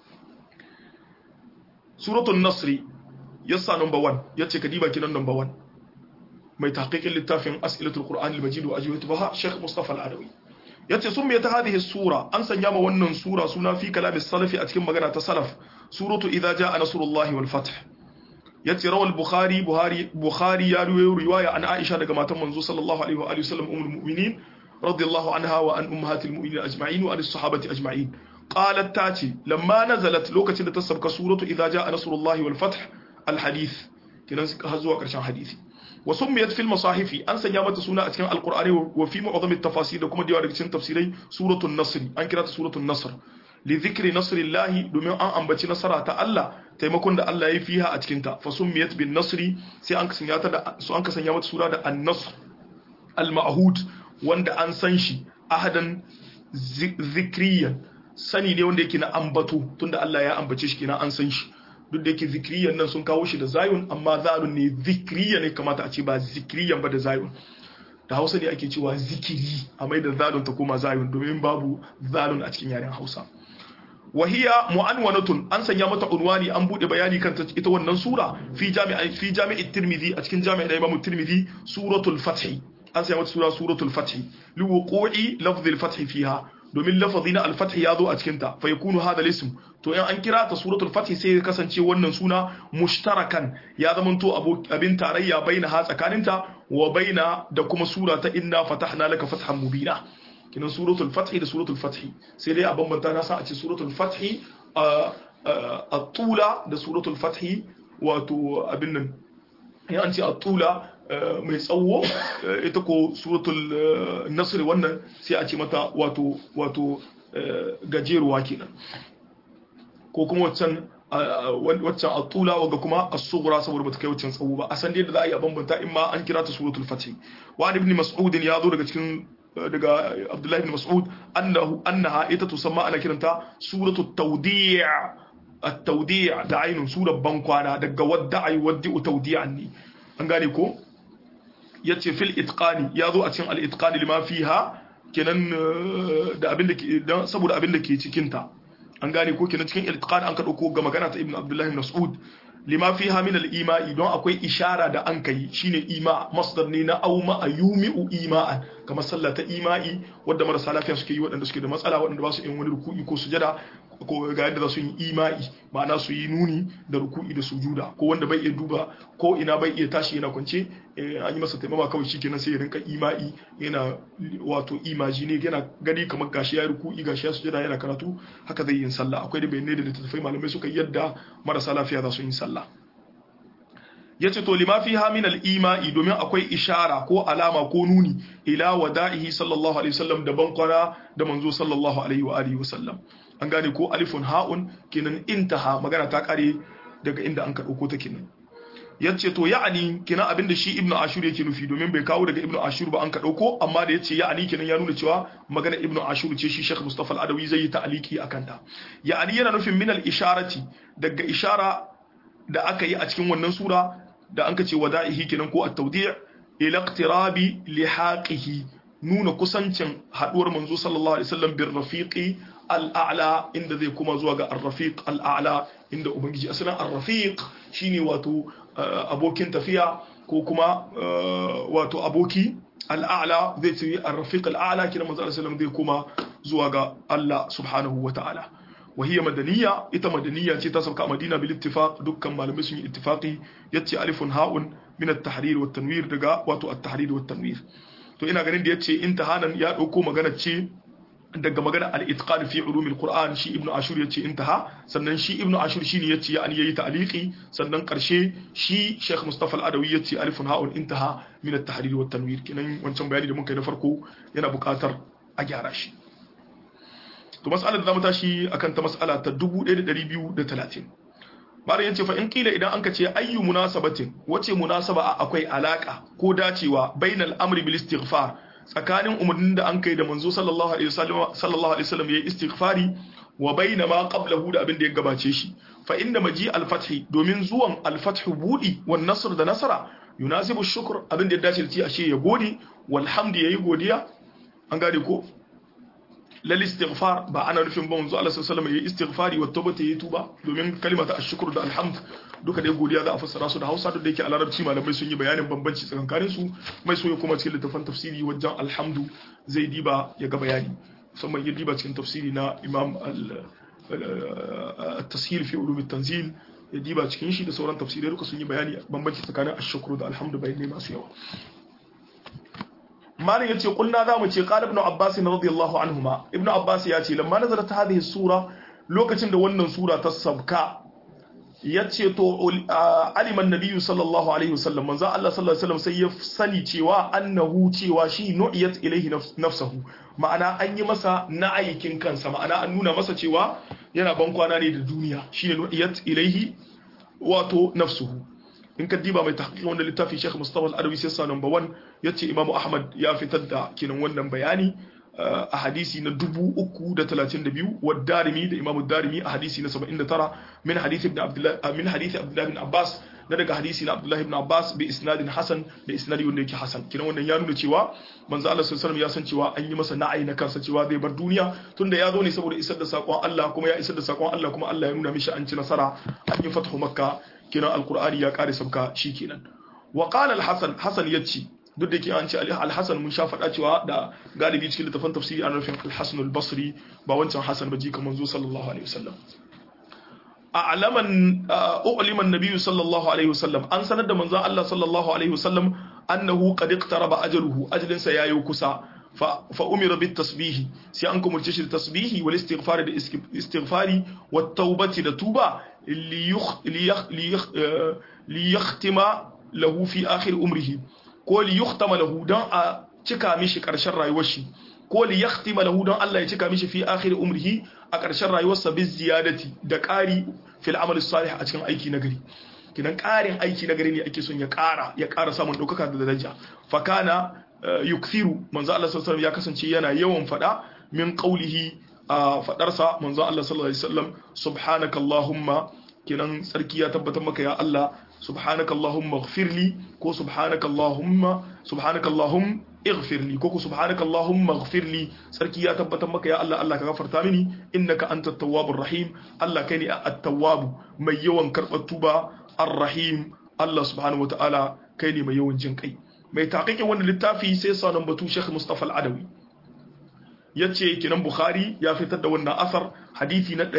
suratul nasri yassa number 1 yace kadiba kinan number 1 mai tahqiqin littafin as'ilatul qur'an al-majid wa ajwibatuha Sheikh Mustafa al-Adawi yace sun mai ta hadhihi sura an sanya ma wannan sura suna fi kalam salafi a cikin magana ta salaf suratu idza jaa nasrullahi wal fath yace rawal bukhari buhari bukhari ya ruwayo riwaya an aisha daga matan manzo sallallahu alaihi wa alihi wasallam ummul mu'minin radiyallahu anha wa an ummahatil mu'minin ajma'in wa as-sahabati ajma'in qalat tati lamma nazalat lokacin da ta sabka suratu idza jaa nasrullahi wal fath al-hadith kinan har zuwa karshen hadisi wa summiyat fil masahifi an sanya mata suna a cikin alqur'ani wa fi mu'azami tafasir da kuma da daga cikin tafsirai suratul nasr an kira ta suratul nasr li dhikri nasrillahi domin an ambaci nasara ta Allah taimakon da Allah ya yi fiha a cikin ta fa summiyat bin nasri sai an sanya ta da su an sanya mata suna da an-nasr al-ma'hud wanda an san shi ahadan zikriyan sani ne wanda yake na ambato tunda Allah ya ambace shi kenan an san shi duk da yake zikriyan nan sun kawo shi da zayun amma zalun ne zikriya ne kamata a ce ba zikriyan ba da zayun da hausa ne ake cewa zikiri a mai da zalun ta koma zayun domin babu zalun a cikin yaren hausa wahiya mu'anwanatun an sanya mata unwani an bude bayani kan ita wannan sura fi jami'i fi jami'i tirmidhi a cikin jami'i da imamu tirmidhi suratul fath an sanya mata sura suratul fath li wuqu'i lafzil fath fiha domin lafazi na al-fath ya zo a cikin ta fa yakunu hadha al-ism to in an kira ta suratul fath sai ya kasance wannan suna mushtarakan ya zamanto abin tarayya baina ha tsakaninta wa baina da kuma sura ta inna fatahna laka fathan mubina kinan suratul fath da suratul fath sai dai a bambanta na sa a ce suratul fath a tula da suratul fath wato abin nan ya an ce a tula mai tsawo ita ko suratul nasr wannan sai a ce mata wato wato gajeruwa kenan ko kuma waccan waccan atula waga kuma as-sughra saboda bata kai waccan tsawo ba a san da za a yi a bambanta in ma an kira ta suratul fatih wa ibn mas'ud ya zo daga cikin daga abdullahi ibn mas'ud annahu annaha ita tusamma ana kiranta suratul tawdi' at-tawdi' da ainun surar bankwana daga wadda ay waddi'u tawdi'an ne an gane ko yace fil itqani ya zo a cikin al-itqani lima fiha kenan da abin da ke saboda abin da ke cikin ta an gane ko kenan cikin iltiqan an ka dauko ga magana ta ibnu abdullah ibn mas'ud lima fiha min al-ima'i don akwai ishara da an kai shine ima masdar ne na auma ayumi'u ima'an kamar sallah ta ima'i wanda marasa lafiya suke yi waɗanda suke da matsala waɗanda ba su yin wani ruku'i ko sujada ko ga yadda za su yi ima'i ma'ana su yi nuni da ruku'i da sujuda ko wanda bai iya duba ko ina bai iya tashi yana kwance an yi masa taimama kawai shikenan sai ya rinka ima'i yana wato imaji ne yana gani kamar gashi ya ruku'i gashi ya sujada yana karatu haka zai yi sallah akwai da bayanai da littattafai malamai suka yadda marasa lafiya za su yi sallah yace to lima fiha min al-ima'i domin akwai ishara ko alama ko nuni ila wada'ihi sallallahu alaihi wasallam da bankwana da manzo sallallahu alaihi wa alihi wasallam an gane ko alifun ha'un kenan intaha magana ta kare daga inda an ka dauko ta kenan yace to ya'ani kenan abinda shi ibnu ashur yake nufi domin bai kawo daga ibnu ashur ba an ka dauko amma da yace ya'ani kenan ya nuna cewa magana ibnu ashur ce shi sheikh mustafa al-adawi zai yi ta'aliki akan ta ya'ani yana nufin min al-isharati daga ishara da aka yi a cikin wannan sura da an kace wada'ihi kenan ko at-tawdi' ila iqtirabi lihaqihi nuna kusancin haduwar manzo sallallahu alaihi wasallam bir rafiqi al-a'la inda zai kuma zuwa ga ar-rafiq al-a'la inda ubangiji asalin ar-rafiq shine wato abokin tafiya ko kuma wato aboki al-a'la zai ce ar-rafiq al-a'la kina manzo sallallahu alaihi wasallam zai kuma zuwa ga Allah subhanahu wa ta'ala وهي مدنية إتا مدنية تسبق مدينة بالاتفاق دكا معلمي سني اتفاقي يتي ألف هاء من التحرير والتنوير دقا واتو التحرير والتنوير to ina ganin da yace intahanan ya dauko magana ce daga magana al-itqan fi ulum al-Qur'an shi Ibn Ashur yace intaha sannan shi Ibn Ashur shine yace ya an yayi ta'liqi sannan karshe shi Sheikh Mustafa al-Adawi yace alifun ha'un intaha min at-tahrir wa tanwir kinan wancan bayani da muka yi na farko yana buƙatar a gyara shi to mas'alar da zamu tashi akan ta mas'ala ta 1230 bayan yace fa in kila idan anka ce ayyu munasabatin wace munasaba akwai alaka ko dacewa bainal amri bil istighfar tsakanin umarnin da an kai da manzo sallallahu alaihi wasallam sallallahu alaihi wasallam yayi istighfari wa baina ma qablahu da abin da ya gabace shi fa inda maji al-fathi domin zuwan al-fath budi wan nasr da nasara yunasibu shukr abin da ya dace da ci ashe ya gode walhamdu yayi godiya an gane ko lal istighfar ba ana nufin ba manzo Allah sallallahu alaihi wasallam yayi istighfari wa tawbata yayi tuba domin kalimata ashkur da alhamd duka dai godiya za a fassara su da Hausa duk da yake a Larabci malamai sun yi bayanin bambanci tsakanin su mai so ya kuma cikin littafin tafsiri wajen alhamdu zai diba ya ga bayani musamman ya diba cikin tafsiri na Imam al-Tashil fi ulum at-tanzil ya diba cikin shi da sauran tafsirai duka sun yi bayani bambanci tsakanin ashkur da alhamdu bayanai masu yawa malin yace kulna zamu ce qala ibn abbas radiyallahu anhuma ibn abbas ya ce lamma nazarat hadhihi sura lokacin da wannan sura ta sabka yace to aliman nabiyyu sallallahu alaihi wasallam manzo Allah sallallahu alaihi wasallam sai ya sani cewa annahu cewa shi nu'iyat ilaihi nafsuhu ma'ana an yi masa na'ayikin kansa ma'ana an nuna masa cewa yana ban kwana ne da duniya shine nu'iyat ilaihi wato nafsuhu in ka diba mai tahqiq wannan littafi Sheikh Mustafa Al-Adawi sai sa number 1 yace Imam Ahmad ya fitar da kinan wannan bayani a hadisi na 332 wa Darimi da Imam Darimi a hadisi na 79 min hadisi ibn Abdullah min hadisi Abdullah ibn Abbas na daga hadisi na Abdullah ibn Abbas bi isnadin hasan da isnadi wanda yake hasan kinan wannan ya nuna cewa manzo Allah sallallahu alaihi wasallam ya san cewa an yi masa na'ai na kansa cewa zai bar duniya tunda ya zo ne saboda isar da sakon Allah kuma ya isar da sakon Allah kuma Allah ya nuna mishi an ci nasara an yi fathu makka kenan alkur'ani ya kare sabka kenan wa qala al-hasan hasan yace duk da ke an ce al-hasan mun sha faɗa cewa da galibi cikin littafin tafsiri an rufin al-hasan al-basri ba wancan hasan ba ji kamar zo sallallahu alaihi wasallam a'laman u'liman nabiyyu sallallahu alaihi wasallam an sanar da manzon Allah sallallahu alaihi wasallam annahu qad iqtaraba ajaluhu ajalinsa yayi kusa fa umira bit tasbihi sai an kumurce shi da tasbihi wal istighfari da istighfari wat taubati da tuba li yakhtima lahu fi akhir umrihi ko li yukhtama lahu dan a cika mishi karshen rayuwar shi ko li yakhtima lahu dan Allah ya cika mishi fi akhir umrihi a karshen rayuwarsa bi ziyadati da ƙari fil amal salih a cikin aiki nagari kidan ƙarin aiki nagari ne ake son ya ƙara ya ƙara samun ɗaukaka da daraja fakana yukthiru manzo Allah sallallahu alaihi ya kasance yana yawan fada min qawlihi a fadarsa manzo Allah sallallahu alaihi wasallam subhanakallahumma kinan sarki ya tabbatar maka ya Allah subhanakallahumma ighfirli ko subhanakallahumma subhanakallahum ighfirli ko subhanakallahumma ighfirli sarki ya tabbatar maka ya Allah Allah ka gafarta mini innaka antat tawwabur rahim Allah kai ne at-tawwab mai yawan karbar tuba ar-rahim Allah subhanahu wataala kai ne mai yawan jin kai mai taƙiƙin wannan littafi sai sanan batu Sheikh Mustafa Al-Adawi yace kinan bukhari ya fitar da wannan asar hadisi na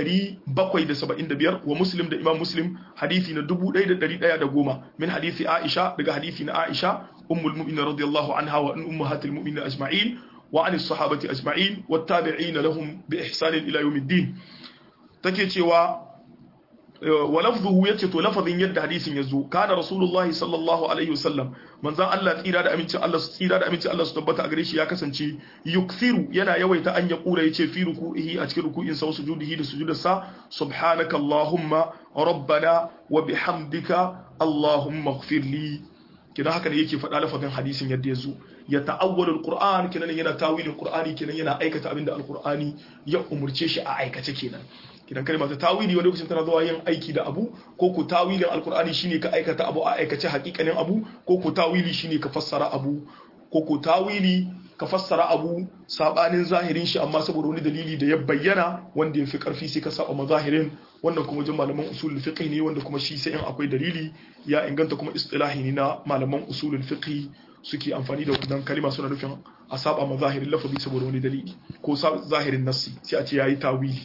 775 wa muslim da imam muslim hadisi na 1110 min hadisi aisha daga hadisi na aisha ummul mu'minin radiyallahu anha wa ummahatil mu'minin ajma'in wa an sahabati ajma'in wat tabi'in lahum bi ihsan ila yawmiddin take cewa wa lafzuhu yace to lafazin yadda hadisin yazo kana rasulullahi sallallahu alaihi wasallam manzon Allah tsira da amincin Allah tsira da amincin Allah su tabbata a gare shi ya kasance yukthiru yana yawaita an ya kura yace fi ruku'ihi a cikin ruku'in sa sujudihi da sujudarsa subhanaka allahumma rabbana wa bihamdika allahumma ighfir li kina haka ne yake faɗa lafazin hadisin yadda yazo ya ta'awwalul qur'an kinan yana tawilin qur'ani kinan yana aikata abinda alqur'ani ya umurce shi a aikace kenan kidan kalma ta tawili wani lokacin tana zuwa yin aiki da abu ko ku tawilin alkur'ani shine ka aikata abu a aikace hakikanin abu ko ku tawili shine ka fassara abu ko ku tawili ka fassara abu sabanin zahirin shi amma saboda wani dalili da ya bayyana wanda ya fi karfi sai ka saba mazahirin wannan kuma jin malaman usulul fiqh ne wanda kuma shi sai in akwai dalili ya inganta kuma istilahi ne na malaman usulul fiqh suke amfani da wannan kalima suna nufin a saba mazahirin lafazi saboda wani dalili ko zahirin nassi sai a ce yayi tawili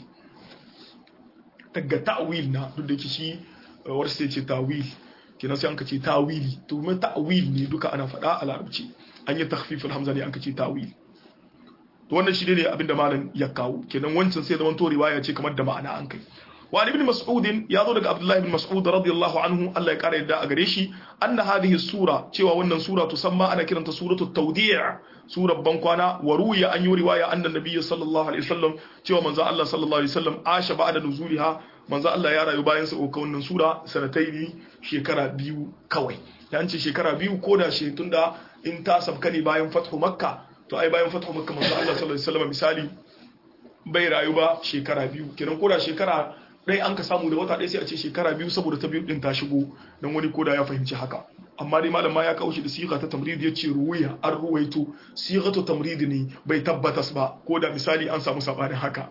daga ta'wil na duk da yake shi wani sai ce ta'wil kenan sai an kace ta'wili to mai ta'wil ne duka ana faɗa a larabci an yi takhfiful hamza ne an kace ta'wil to wannan shi ne abinda malam ya kawo kenan wancan sai zaman to riwaya ce kamar da ma'ana an kai wa ibn mas'ud ya zo daga abdullahi ibn mas'ud radiyallahu anhu Allah ya kara yadda a gare shi anna hadhihi sura cewa wannan sura tusamma ana kiranta suratu tawdi' surar bankwana wa ruwiya an yi riwaya annan nabiyyi sallallahu alaihi wasallam cewa manzo Allah sallallahu alaihi wasallam asha ba'da nuzuliha manzo Allah ya rayu bayan sauka wannan sura sanataini shekara biyu kawai ya ce shekara biyu ko da shi tunda in ta sabka ne bayan fathu makka to ai bayan fathu makka manzo Allah sallallahu alaihi wasallam misali bai rayu ba shekara biyu kenan ko da shekara ɗaya an ka samu da wata ɗaya sai a ce shekara biyu saboda ta biyu ɗin ta shigo don wani koda ya fahimci haka amma dai malam ma ya kawo shi da siga ta tamrid ya ce ruwaya an ruwaito siga ta tamrid ne bai tabbatas ba ko da misali an samu sabanin haka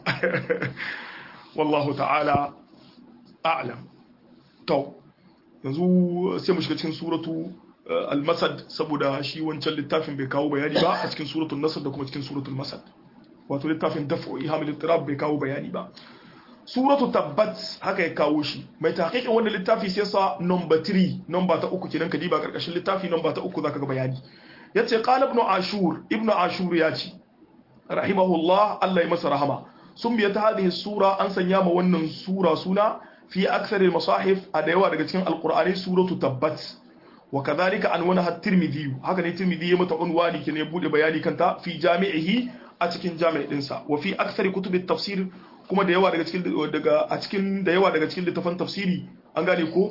wallahu ta'ala a'lam to yanzu sai mu shiga cikin suratu al-masad saboda shi wancan littafin bai kawo bayani ba a cikin suratul nasr da kuma cikin suratul masad wato littafin daf'u ihamil ittirab bai kawo bayani ba suratu tabbat haka ya kawo shi mai tahqiqin wannan littafi sai sa number 3 number ta uku kenan kadiba karkashin littafi number ta uku zaka ga bayani yace qala ibn ashur ibn ashur ya ce rahimahullah Allah ya masa rahama sun biya ta hadhihi sura an sanya ma wannan sura suna fi aksaril masahif a da yawa daga cikin alqur'ani suratu tabbat wa kadhalika anwana at-tirmidhi haka ne tirmidhi ya mata unwani kenan ya bude bayani kanta fi jami'ihi a cikin jami'in dinsa wa fi aksari kutubit tafsir kuma da yawa daga cikin daga a cikin da yawa daga cikin littafan tafsiri an gane ko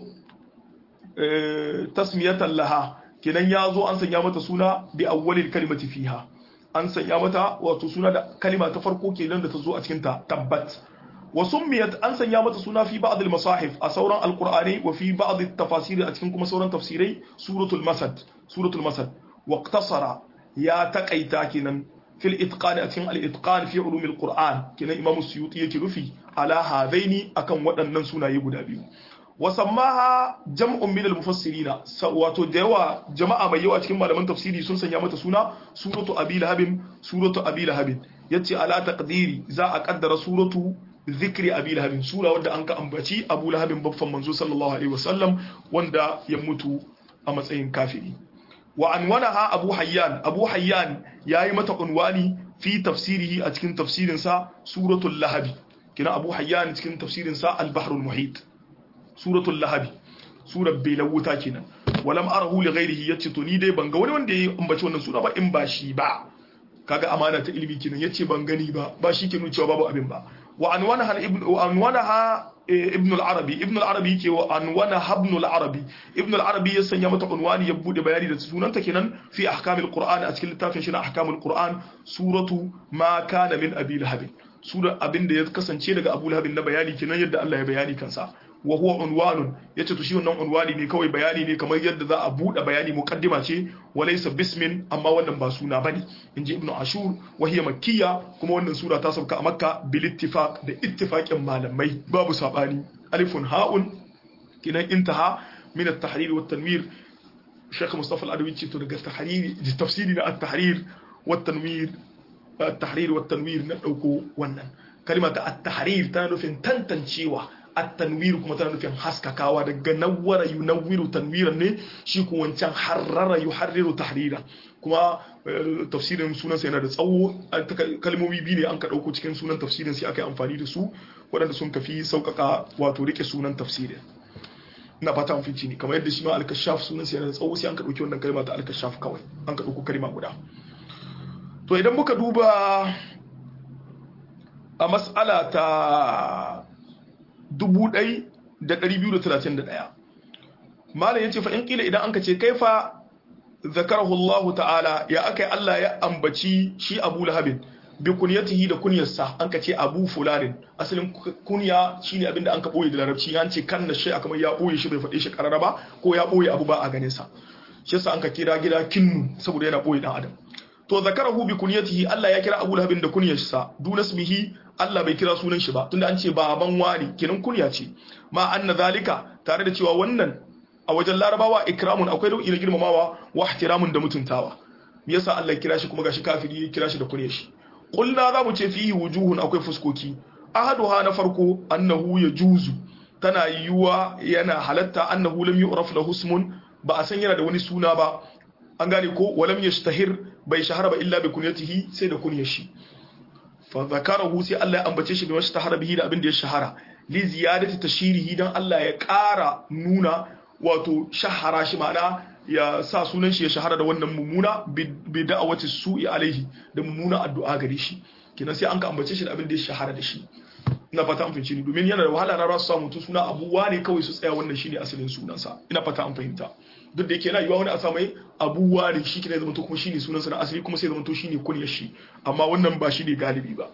tasmiyatan laha kenan ya zo an sanya mata suna bi awwalil kalimati fiha an sanya mata wato suna da kalima ta farko kenan da ta zo a cikin ta tabbat wa summiyat an sanya mata suna fi ba'd al masahif a sauran alqur'ani wa fi ba'd at tafasir a cikin kuma sauran tafsirai suratul masad suratul masad wa iqtasara ya taqaita kenan في الإتقان أتين الإتقان في علوم القرآن كنا إمام السيوطي يكرفي على هذين أكن ودن سنة يبدا بيو وسماها جمع من المفسرين واتو ديوا جماعة ما يوا أتكلم على من تفسيري سن سنة سنة سورة أبي لهب سورة أبي لهب يتي على تقديري za a kaddara suratu zikri abi lahabin sura wanda an ka ambaci abu lahabin babban manzo sallallahu alaihi wasallam wanda ya mutu a matsayin kafiri wa anwanaha abu hayyan abu hayyan yayi mata unwani fi tafsirihi a cikin tafsirin sa suratul lahabi kina abu hayyan cikin tafsirin sa al-bahrul muhit suratul lahabi surar belawuta kenan walam arahu li ghairihi yace to ni dai ban ga wani wanda ya ambaci wannan sura ba in ba shi ba kaga amana ta ilimi kenan yace ban gani ba ba shi ke nuna cewa babu abin ba wa anwanaha ibn wa anwanaha ibn al-arabi ibn al-arabi yake wa anwanaha ibn al-arabi ibn al-arabi ya sanya mata unwani ya bude bayani da sunanta kenan fi ahkamil qur'an a cikin littafin shi na ahkamul qur'an suratu ma kana min abi lahab sura abin da ya kasance daga abu lahab na bayani kenan yadda Allah ya bayani kansa wa huwa unwanun yace to shi wannan unwani ne kawai bayani ne kamar yadda za a bude bayani muqaddima ce walaysa bismin amma wannan ba suna bane inji ibnu ashur wa hiya makkiya kuma wannan sura ta sauka a makka bil ittifaq da ittifaqin malamai babu sabani alifun ha'un kinan intaha min at-tahrir wa at-tanwir Sheikh Mustafa Al-Adawi ce to daga tahriri tafsiri na at-tahrir wa at-tanwir at-tahrir wa tanwir na dauko wannan kalma ta at-tahrir tana nufin tantancewa at-tanwir kuma tana nufin haskakawa daga nawwara yunawwiru tanwiran ne shi ko wancan harrara yuharriru tahriran kuma tafsirin sunan sa yana da tsawo kalmomi biyu ne an ka dauko cikin sunan tafsirin sai aka yi amfani da su waɗanda sun kafi sauƙaƙa wato rike sunan tafsirin ina fata an fice ni kamar yadda shi ma al-kashaf sunan sa yana da tsawo sai an ka dauki wannan kalma ta al-kashaf kawai an ka dauko kalma guda to idan muka duba a mas'ala ta 1231 malam yace fa in kila idan anka ce kaifa zakarahu Allah ta'ala ya akai Allah ya ambaci shi Abu Lahab bi kunyatihi da kunyarsa anka ce Abu Fulanin asalin kunya shine abinda anka boye da larabci an ce kanna shi kamar ya boye shi bai faɗe shi karara ba ko ya boye abu ba a ganin sa shi yasa anka kira gida kinnu saboda yana boye dan adam to zakarahu bi kunyatihi Allah ya kira Abu Lahab da kunyarsa dunasmihi Allah bai kira sunan shi ba tunda an ce baban wani kenan kunya ce ma anna zalika tare da cewa wannan a wajen larabawa ikramun akwai nau'i na girmamawa wa ihtiramun da mutuntawa me yasa Allah ya kira shi kuma gashi kafiri ya kira shi da kunyar shi qulna za mu ce fihi wujuhun akwai fuskoki ahaduha na farko annahu yajuzu tana yiwuwa yana halatta annahu lam yu'raf lahu ismun ba a san yana da wani suna ba an gane ko walam yashtahir bai shahara ba illa bi kunyatihi sai da kunyar shi fa zakarahu sai Allah ya ambace shi bi wasu tahara bihi da abin da ya shahara li ziyadati tashirihi dan Allah ya ƙara nuna wato shahara shi ma'ana ya sa sunan shi ya shahara da wannan mummuna bi da'awati su'i alaihi da mummuna addu'a gare shi kenan sai an ka ambace shi da abin da ya shahara da shi ina fata an fahimci ni domin yana da wahala na rasu samu suna abuwa ne kawai su tsaya wannan shine asalin sunansa ina fata an fahimta duk da yake yana yiwa wani a samai abuwa ne shi kina zamanto kuma shine sunansa na asali kuma sai zamanto shine kunyar shi amma wannan ba shine galibi ba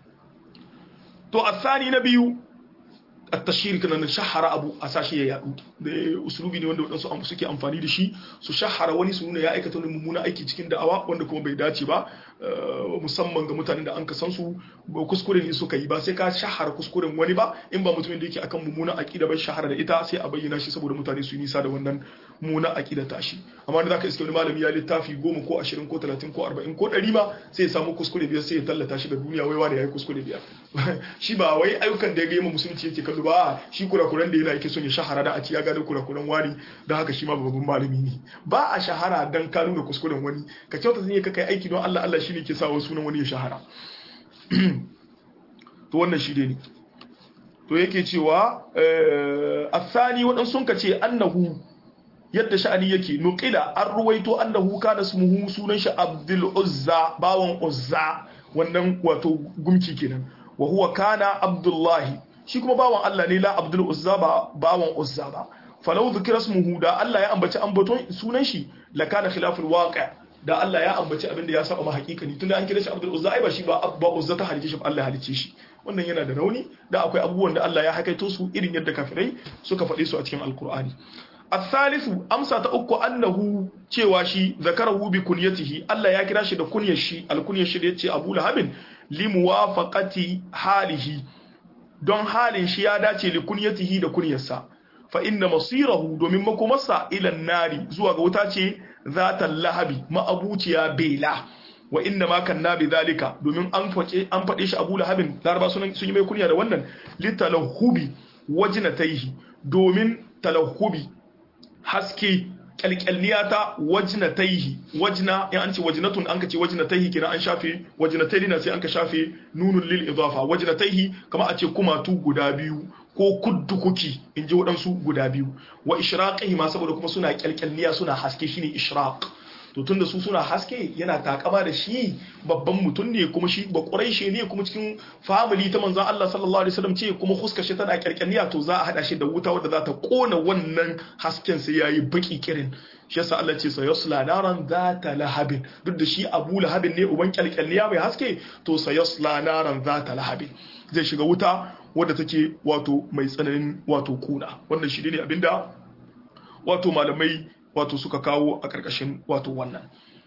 to asani na biyu التشهير كنا نشهر أبو أساسي يا يادو da usulubi ne wanda wadansu suke amfani da shi su shahara wani su nuna ya aikata wani mummuna aiki cikin da'awa wanda kuma bai dace ba musamman ga mutanen da an ka san su ba kuskure ne suka yi ba sai ka shahara kuskuren wani ba in ba mutumin da yake akan mummuna aqida bai shahara da ita sai a bayyana shi saboda mutane su yi nisa da wannan mummuna aqida ta shi amma da zaka iske wani malami ya littafi goma ko ashirin ko talatin ko arba'in ko ɗari ma sai ya samu kuskure biyar sai ya tallata shi ga duniya wai wani ya yi kuskure biyar shi ba wai ayyukan da ya ga musulunci yake kallo ba shi kurakuran da yana yake son ya shahara da a ci ya gano kurakuran wani da haka shi ma babban malami ne ba a shahara dan ka nuna kuskuren wani ka kyauta zan ka kai aiki don Allah Allah shine ke sa wa sunan wani ya shahara to wannan shi ne to yake cewa asani waɗansu sun ka ce annahu yadda sha'ani yake nuqila an ruwaito annahu kana smuhu sunan shi Abdul Uzza bawan Uzza wannan wato gumki kenan wa huwa kana Abdullahi shi kuma bawan Allah ne la Abdul Uzza ba bawan Uzza ba falau dhikra ismuhu da Allah ya ambaci ambaton sunan shi la kana khilaful waqi' da Allah ya ambaci abin da ya saba ma hakikani tunda an kira shi Abdul Uzza ai ba shi ba ba Uzza ta halice shi Allah ya halice shi wannan yana da rauni da akwai abubuwan da Allah ya hakaito su irin yadda kafirai suka faɗe su a cikin Alkur'ani الثالث أمسى تأكو أنه cewashi ذكره بكنيته Allah ya kira shi da kunyar shi alkunyar shi da yace Abu Lahab limuwafaqati halihi don halin shi ya dace li kunyatihi da kunyarsa fa inna masirahu domin makomarsa ila nari zuwa ga wuta ce zata lahabi ma'abuciya bela wa inna ma kanna bi zalika domin an faɗe an faɗe shi Abu Lahabin laraba sun yi mai kunya da wannan litalahubi wajnataihi domin talahubi haske kyalkyalniya ta wajnataihi wajna in an ce wajnatun an ka ce wajnataihi kina an shafe wajnataini na sai an ka shafe nunun lil idafa wajnataihi kama a ce kumatu guda biyu ko kuddukuki in ji waɗansu guda biyu wa ishraqihi ma saboda kuma suna kyalkyalniya suna haske shine ishraq to tunda su suna haske yana takama da shi babban mutum ne kuma shi ba quraishi ne kuma cikin family ta manzon Allah sallallahu alaihi wasallam ce kuma huskar shi tana kyalkyalniya to za a hada shi da wuta wadda za ta kona wannan hasken sai yayi baki kirin shi yasa Allah ce sayasla naran zata lahabin duk da shi Abu Lahabin ne uban kyalkyalniya mai haske to sayasla naran zata lahabin zai shiga wuta wadda take wato mai tsananin wato kuna wannan shi ne abinda wato malamai wato suka kawo a ƙarƙashin wato wannan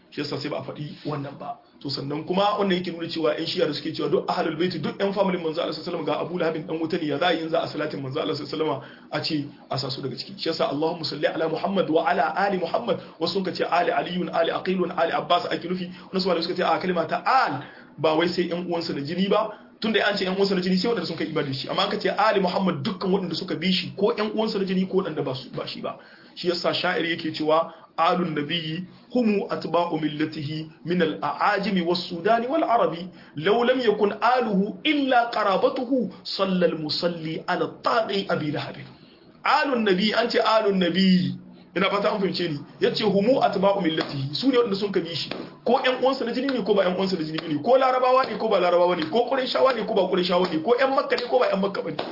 shi yasa sai ba a faɗi wannan ba to sannan kuma wannan yake nuna cewa ƴan shiya da suke cewa duk ahlul baiti duk ƴan familin manzo Allah sallallahu alaihi wasallam ga Abu Lahab dan wuta ne ya za yin za a salatin manzo Allah sallallahu alaihi wasallam a ce a sa su daga ciki shi yasa Allahumma salli ala Muhammad wa ala ali Muhammad wasu sun ce ali aliyun ali aqilun ali abbas ake nufi wasu wanda suka ce a kalma ta al ba wai sai ƴan uwansa da jini ba tun da an ce ƴan uwansa da jini sai wanda sun kai ibada shi amma aka ce ali Muhammad dukkan waɗanda suka bi shi ko ƴan uwansa da jini ko waɗanda ba shi ba shi yasa sha'ir yake cewa alun nabiyyi هم أتباع ملته من الأعاجم والسودان والعربي لو لم يكن آله إلا قرابته صلى المصلي على الطاغي أبي لهب آل النبي أنت آل النبي ina fata an fahimce ni yace humu atba'u millatihi su ne wanda sun kabi shi ko ƴan uwansa na jini ne ko ba ƴan uwansa na jini ne ko larabawa ne ko ba larabawa ne ko qurayshawa ne ko ba qurayshawa ne ko ƴan makka ne ko ba ƴan makka bane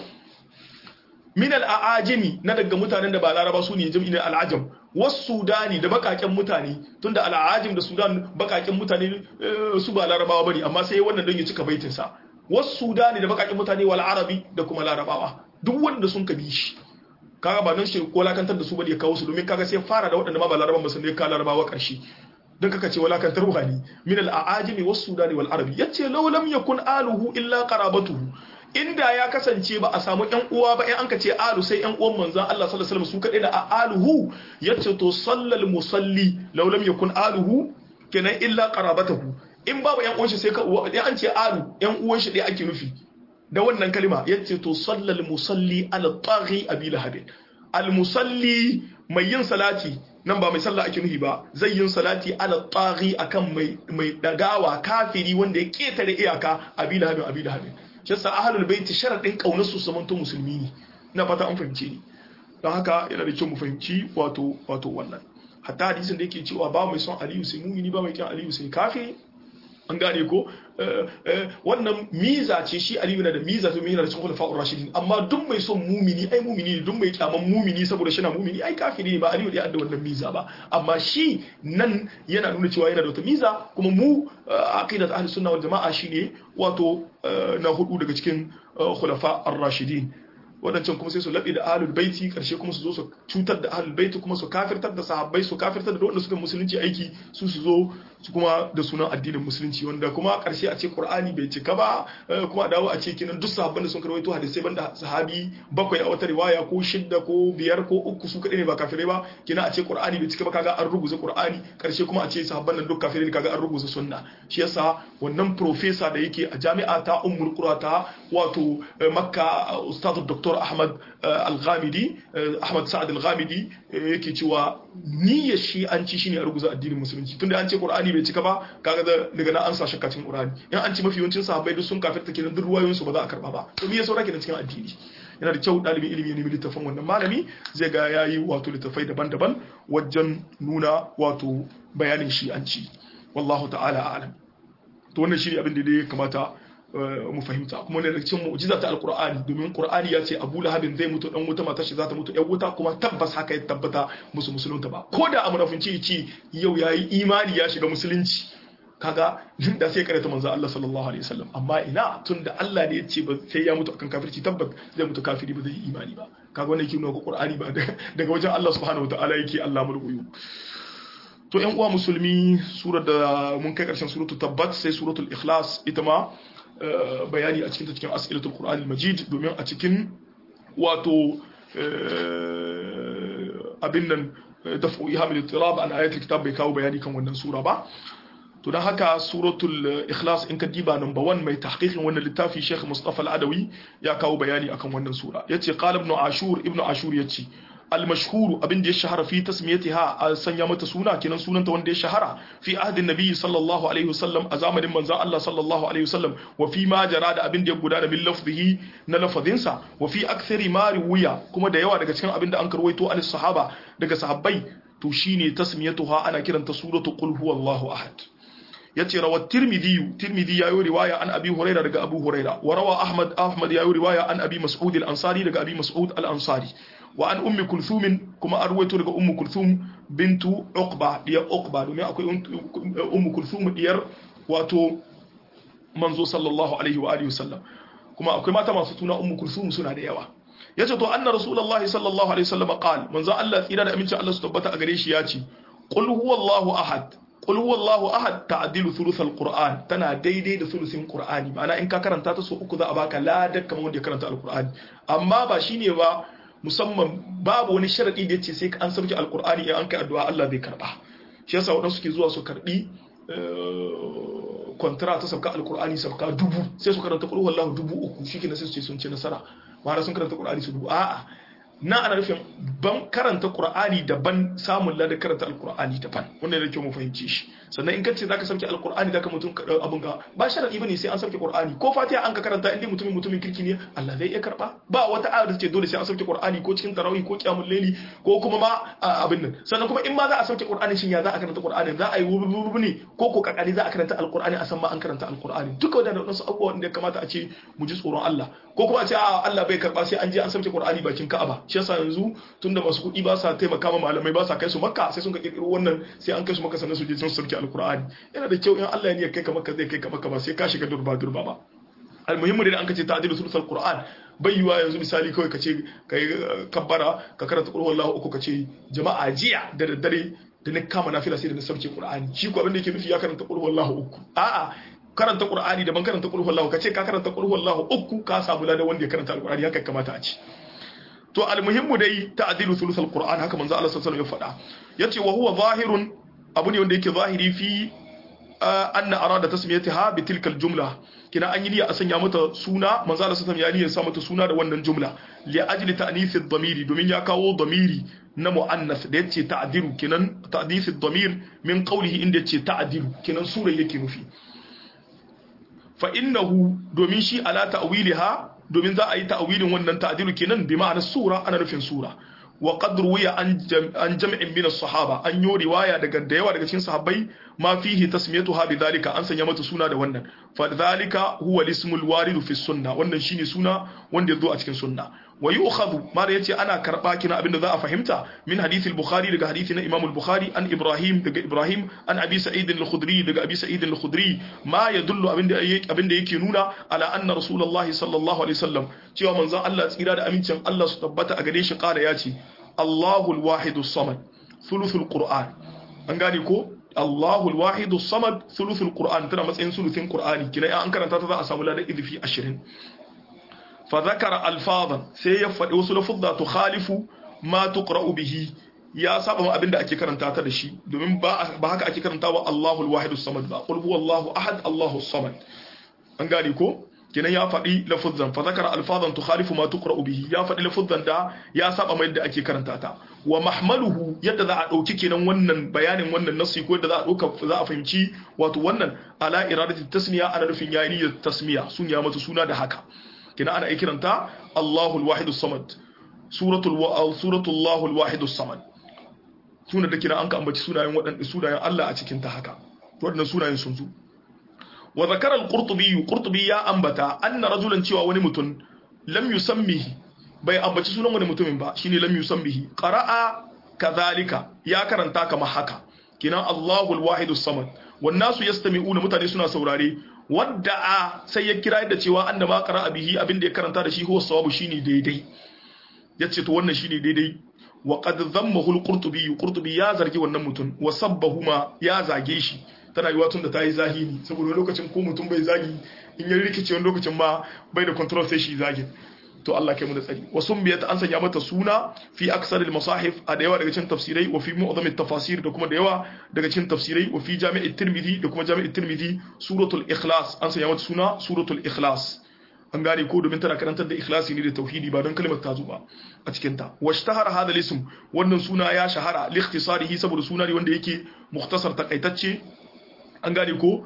min al-aajimi na daga mutanen da ba laraba su ne jami'in al-ajam wasu sudani da bakaken mutane tunda al-aajim da sudan bakaken mutane su ba larabawa bane amma sai wannan don ya cika baitin sa wasu sudani da bakaken mutane wal arabi da kuma larabawa duk wanda sun kabi shi kaga ba nan shi ko lakantar da su bane ya kawo su domin kaga sai fara da waɗanda ma ba laraban ba sun ne ka larabawa karshe don kaka ce walakantar ruhani min al-aajimi wasu sudani wal arabi yace law lam yakun aluhu illa qarabatuhu inda ya kasance ba a samu ƴan uwa ba in an ka ce alu sai ƴan uwan manzon Allah sallallahu alaihi wasallam su kadai da aluhu yace to sallal musalli law lam yakun aluhu kenan illa qarabatahu in babu ƴan uwan shi sai ka in an ce alu ƴan uwan shi dai ake nufi da wannan kalma yace to sallal musalli ala taghi abi lahab al musalli mai yin salati nan ba mai sallah ake nufi ba zai yin salati ala taghi akan mai mai dagawa kafiri wanda ya ketare iyaka abi lahab abi lahab shi yasa ahlul baiti sharadin kaunar su zamanto musulmi ne ina fata an fahimce ni don haka yana da kyau mu fahimci wato wato wannan hatta hadisin da yake cewa ba mai son aliyu sai mumini ba mai kyan aliyu sai kafiri an gane ko wannan miza ce shi aliyu na da miza to yana da cikin khulafa'ur rashidin amma duk mai son mumini ai mumini ne duk mai kyaman mumini saboda shi na mumini ai kafiri ne ba aliyu da da wannan miza ba amma shi nan yana nuna cewa yana da wata miza kuma mu aqidat ahlus sunna wal jama'a shine wato na hudu daga cikin khulafa'ur rashidin wadancan kuma sai su laɓe da ahlul baiti karshe kuma su zo su cutar da ahlul baiti kuma su kafirtar da sahabbai su kafirtar da wanda suka musulunci aiki su su zo su kuma da sunan addinin musulunci wanda kuma karshe a ce qur'ani bai cika ba kuma a dawo a ce kinan duk sahabban da sun karwaito hadisai banda sahabi bakwai a wata riwaya ko shidda ko biyar ko uku su kadai ne ba kafirai ba kina a ce qur'ani bai cika ba kaga an rubuta qur'ani karshe kuma a ce sahabban nan duk kafirai ne kaga an rubuta sunna shi yasa wannan professor da yake a jami'a ta ummul qura ta wato makka ustad dr ahmad al-ghamidi ahmad sa'ad al-ghamidi yake cewa niyyar shi an ci shine a ruguza addinin musulunci tunda an ce qur'ani bai cika ba kaga daga nan an sa shakka cikin qur'ani in an ci mafi yawancin sahabbai duk sun kafirta kenan duk ruwayoyin su ba za a karba ba to me ya saura kenan cikin addini yana da kyau dalibin ilimi ne littafin wannan malami zai ga yayi wato littafai daban-daban wajen nuna wato bayanin shi an ci wallahu ta'ala a'lam to wannan shi ne abin da ya kamata mu fahimta kuma ne da cikin mu'jiza ta alqur'ani domin qur'ani ya ce Abu Lahabin zai mutu dan wuta matar shi za ta mutu yan wuta kuma tabbas haka ya tabbata musu musulunta ba ko da amunafinci ce yau yayi imani ya shiga musulunci kaga da sai karanta manzo Allah sallallahu alaihi wasallam amma ina tunda Allah ne ya ce ba sai ya mutu akan kafirci tabbas zai mutu kafiri ba zai yi imani ba kaga wannan yake nuna ko qur'ani ba daga wajen Allah subhanahu wataala yake Allah mulkuyu to yan uwa musulmi surar da mun kai karshen suratul tabbat sai suratul ikhlas ita ma bayani a cikin ta cikin as'ilatul qur'anil majid domin a cikin wato abin nan daf'u ihamil ittirab an ayatul kitab bai kawo bayani kan wannan sura ba to dan haka suratul ikhlas in ka diba number 1 mai tahqiqin wannan littafi Sheikh Mustafa Al-Adawi ya kawo bayani akan wannan sura yace qala ibn Ashur ibn Ashur yace المشهور abin da ya shahara fi tasmiyatiha a sanya mata suna kenan sunanta wanda ya shahara fi ahdin nabiyyi sallallahu alaihi wasallam a zamanin manzon Allah sallallahu alaihi wasallam wa fi ma jara da abin da ya gudana bil lafzihi na lafazinsa wa fi akthari ma riwaya kuma da yawa daga cikin abin da an karwaito an sahaba daga sahabbai to shine tasmiyatuha ana kiranta suratu qul huwallahu ahad yace rawat tirmidhi tirmidhi yayi riwaya an abi huraira daga abu huraira wa rawa ahmad ahmad yayi riwaya an abi mas'ud al-ansari daga abi mas'ud al-ansari wa an ummi kulthum kuma an ruwaito daga ummu kulthum bintu uqba diyar uqba domin akwai ummu kulthum diyar wato manzo sallallahu alaihi wa alihi wasallam kuma akwai mata masu tuna ummu kulthum suna da yawa yace to anna rasulullahi sallallahu alaihi wasallam qal manzo Allah tsira da aminci Allah su tabbata a gare shi yace qul huwallahu ahad qul huwallahu ahad ta'dilu thuluthal qur'an tana daidai da thuluthin qur'ani ma'ana in ka karanta ta so uku za a baka ladar kamar wanda ya karanta alqur'ani amma ba shine ba musamman babu wani sharadi da yace sai an sauke alqur'ani in an kai addu'a Allah zai karba shi yasa wadansu suke zuwa su karbi kwantara ta sauka alqur'ani sauka dubu sai su karanta qul huwallahu dubu uku shikenan sai su ce sun ci nasara ma'ana sun karanta qur'ani su dubu a'a na ana nufin ban karanta qur'ani daban samun lada karanta alqur'ani daban wannan da kyau mu fahimci shi sannan in kace zaka sauke alqur'ani zaka mutum abun ga ba sharadi bane sai an sauke qur'ani ko fatiha an ka karanta inda mutumin mutumin kirki ne Allah zai iya karba ba wata ayar da ce dole sai an sauke qur'ani ko cikin tarawih ko qiyamul layli ko kuma ma abin nan sannan kuma in ma za a sauke qur'ani shin ya za a karanta qur'ani za a yi wubu ne ko ko kakari za a karanta alqur'ani a san ma an karanta alqur'ani duka wadannan wasu abubuwa da ya kamata a ce mu ji tsoron Allah ko kuma a ce a Allah bai karba sai an je an sauke qur'ani bakin Ka'aba shi yasa yanzu tunda masu kuɗi ba sa taimaka ma malamai ba sa kai su makka sai sun ka kirkiro wannan sai an kai su makka sannan su je sun sauke alqur'ani yana da kyau in Allah ya kai ka makka zai kai ka makka ba sai ka shiga durba durba ba almuhimmu da an kace ta'dilu sulusul qur'an bai yiwa yanzu misali kawai kace kai kabbara ka karanta qul huwallahu uku kace jama'a jiya da daddare da na kama nafila sai da na sauke qur'ani shi ko abin da yake nufi ya karanta qul huwallahu uku a'a karanta qur'ani daban karanta qul huwallahu kace ka karanta qul huwallahu uku ka samu ladan wanda ya karanta alqur'ani haka kamata a ci to almuhimmu dai ta'dilu thuluthul qur'an haka manzo Allah sallallahu alaihi wasallam ya faɗa yace wa huwa zahirun abu ne wanda yake zahiri fi anna arada tasmiyataha bi tilka aljumla kina an yi niyya a sanya mata suna manzo Allah sallallahu alaihi wasallam ya sa mata suna da wannan jumla li ajli ta'nith ad-damiri domin ya kawo damiri na muannas da yace ta'dilu kinan ta'dith ad-damir min qawlihi inda yace ta'dilu kinan sura yake nufi fa innahu domin shi ala ta'wiliha domin za a yi ta'awilin wannan ta'dilu kenan bi ma'anar sura ana nufin sura wa qad ruwiya an jam'in min as-sahaba an yi riwaya daga da yawa daga cikin sahabbai ma fihi tasmiyatuha bidhalika an sanya mata suna da wannan fa dhalika huwa al-ismul warid fi sunna wannan shine suna wanda yazo a cikin sunna wa yu'khadhu ma da yace ana karba kina abinda za a fahimta min hadith al-bukhari daga hadisi na imam al-bukhari an ibrahim daga ibrahim an abi sa'id al-khudri daga abi sa'id al-khudri ma yadullu abinda abinda yake nuna ala anna rasulullahi sallallahu alaihi wasallam cewa manzon Allah tsira da amincin Allah su tabbata a gare shi kala yace Allahu al-wahid as-samad thuluthul qur'an an gane ko Allahu al-wahid as-samad thuluthul qur'an tana matsayin thuluthin qur'ani kina an karanta ta za a samu ladan idfi 20 فذكر الفاظا sai ya faɗi wasu lafuzza to khalifu ma tuqra'u bihi ya saba ma abinda ake karanta ta da shi domin ba ba haka ake karanta wa Allahu al-wahid as-samad ba qul huwallahu ahad Allahu as-samad an gane ko kenan ya faɗi lafuzzan fa zakara alfazan tukhalifu ma tuqra'u bihi ya faɗi lafuzzan da ya saba ma yadda ake karanta ta wa mahmaluhu yadda za a dauki kenan wannan bayanin wannan nasi ko yadda za a dauka za a fahimci wato wannan ala iradati tasmiya ana nufin yayi niyyar tasmiya sun ya mata suna da haka kina ana kiranta Allahul Wahidus Samad suratul wa suratul Allahul Wahidus Samad sunan da kina an ka ambaci sunayen waɗanda sunayen Allah a cikin ta haka waɗannan sunayen sun zo wa zakara al-Qurtubi Qurtubi ya ambata anna rajulan cewa wani mutum lam yusammihi bai ambaci sunan wani mutumin ba shine lam yusammihi qara'a kadhalika ya karanta kama haka kina Allahul Wahidus Samad wan nasu yastami'una mutane suna saurare wadda a sai ya kira da cewa an da ma qara bihi abinda ya karanta da shi huwa sawabu shine daidai yace to wannan shine daidai wa qad dhammahu al-qurtubi qurtubi ya zargi wannan mutum wa sabbahu ma ya zage shi tana yiwa tun da tayi zahiri saboda lokacin ko mutum bai zagi in ya rikice wani lokacin ma bai da control sai shi zagi to Allah kai mu da tsari wa sumbiyat an sanya mata suna fi aksar al-masahif a da yawa daga cikin tafsirai wa fi mu'zam at-tafasir da kuma da yawa daga cikin tafsirai wa fi jami' at-tirmidhi da kuma jami' at-tirmidhi suratul ikhlas an sanya mata suna suratul ikhlas an gane ko domin tana karantar da ikhlasi ne da tauhidi ba don kalmar ta ba a cikin ta washtahara hadha al-ism wannan suna ya shahara li ikhtisarihi saboda suna ne wanda yake mukhtasar takaitacce an gane ko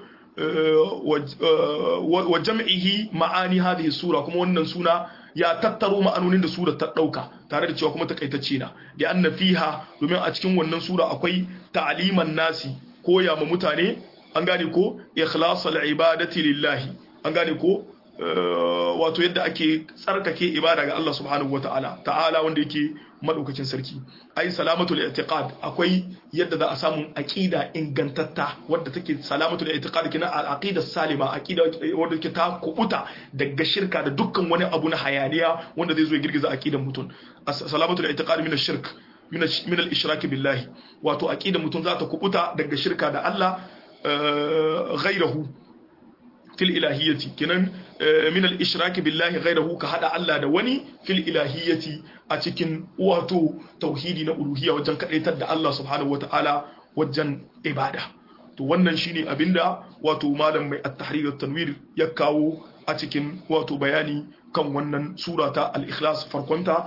wa jam'ihi ma'ani hadhihi sura kuma wannan suna ya tattaro ma'anonin da sura ta dauka tare da cewa kuma takaitacce na da anna fiha domin a cikin wannan sura akwai ta'liman nasi koya ma mutane an gane ko ikhlasul ibadati lillahi an gane ko wato yadda ake tsarkake ibada ga Allah subhanahu wataala ta'ala wanda yake madaukakin sarki ai salamatul i'tiqad akwai yadda za a samu aqida ingantatta wadda take salamatul i'tiqad kina al-aqida salima aqida wadda take ta kubuta daga shirka da dukkan wani abu na hayaniya wanda zai zo ya girgiza aqidan mutum salamatul i'tiqad min ash-shirk min al-ishraki billahi wato aqida mutum za ta kubuta daga shirka da Allah ghairahu fil ilahiyyati kenan min al-ishraki billahi ghayrahu ka hada Allah da wani fil ilahiyyati a cikin wato tauhidi na uluhiyya wajen kadaitar da Allah subhanahu wataala wajen ibada to wannan shine abinda wato malam mai at-tahrir at-tanwir ya kawo a cikin wato bayani kan wannan sura ta al-ikhlas farkonta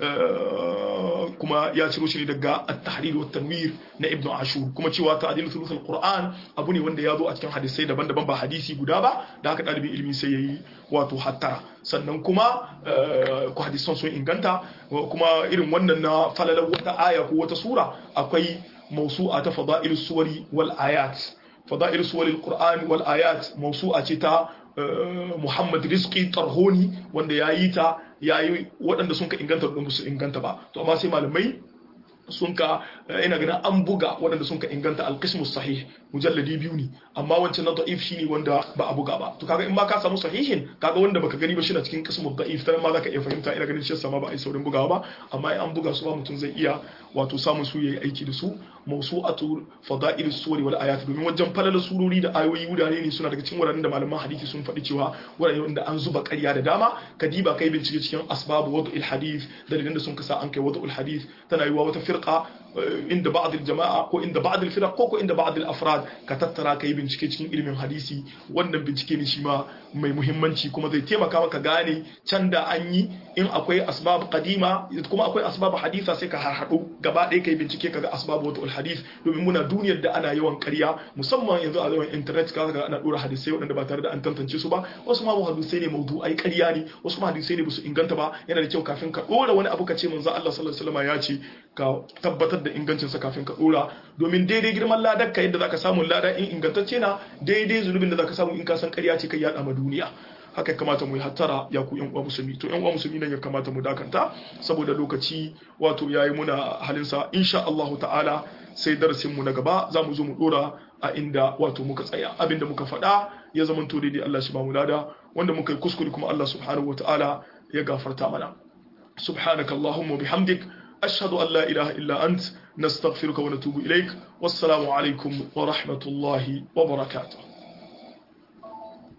kuma ya ciro shi ne daga at-tahrir wa tanwir na ibnu ashur kuma cewa ta'dil thuluth al-qur'an abu ne wanda ya zo a cikin hadisai daban-daban ba hadisi guda ba da haka dalibin ilimi sai yayi wato hattara sannan kuma ku hadisan sun inganta kuma irin wannan na falalar wata aya ko wata sura akwai mawsu'a ta fada'il suwari wal ayat fada'il suwari al-qur'an wal ayat mawsu'a ce ta Muhammad Rizki Tarhoni wanda ya yi ta ya yi waɗanda sun ka inganta da su inganta ba to amma sai malamai sun ka ina ganin an buga waɗanda sun ka inganta alqismus sahih mujalladi biyu ne amma wancan na da'if shine wanda ba a buga ba to kaga in ma ka samu sahihin kaga wanda baka gani ba shi na cikin qismul da'if dan ma zaka iya fahimta ina ganin shi sama ba ai saurin bugawa ba amma in an buga su ba mutum zai iya wato samun su yayi aiki da su mawsu'atu fada'il suwari wal ayat domin wajen falala surori da ayoyi wurare ne suna daga cikin wuraren da malaman hadisi sun faɗi cewa wurare wanda an zuba ƙarya da dama kadiba kai bincike cikin asbabu wad'il hadith dalilan da sun kasa an kai wad'ul hadith tana yiwa wata firqa inda ba'd al-jama'a ko inda ba'd al-firaq ko ko inda ba'd al-afrad ka tattara kai bincike cikin ilimin hadisi wannan bincike ne shi ma mai muhimmanci kuma zai taimaka maka gane can da an yi in akwai asbab qadima kuma akwai asbab haditha sai ka harhaɗo gaba ɗaya kai bincike kaga asbab wad'ul hadith domin muna duniyar da ana yawan ƙarya musamman yanzu a yawan internet ka ga ana dora hadisai waɗanda ba tare da an tantance su ba wasu ma hadisai ne mawdu'ai ƙarya ne wasu ma hadisai ne ba su inganta ba yana da kyau kafin ka dora wani abu ka ce manzo Allah sallallahu alaihi wasallam ya ce ka tabbatar da ingancin sa kafin ka dora domin daidai girman ladar ka yadda zaka samu lada in ingantacce na daidai zunubin da zaka samu in ka san ƙarya ce kai yada ma duniya haka kamata mu yi hattara ya ku yan uwa musulmi to yan uwa musulmi nan ya kamata mu dakanta saboda lokaci wato yayi muna halinsa insha Allah ta'ala sai darasin mu na gaba za mu zo mu dora a inda wato muka tsaya abinda muka faɗa ya zama to daidai Allah shi ba mu lada wanda muka yi kuskure kuma Allah subhanahu wataala ya gafarta mana subhanaka allahumma bihamdik ashhadu an la ilaha illa ant nastaghfiruka wa natubu ilaik wassalamu alaikum wa rahmatullahi wa barakatuh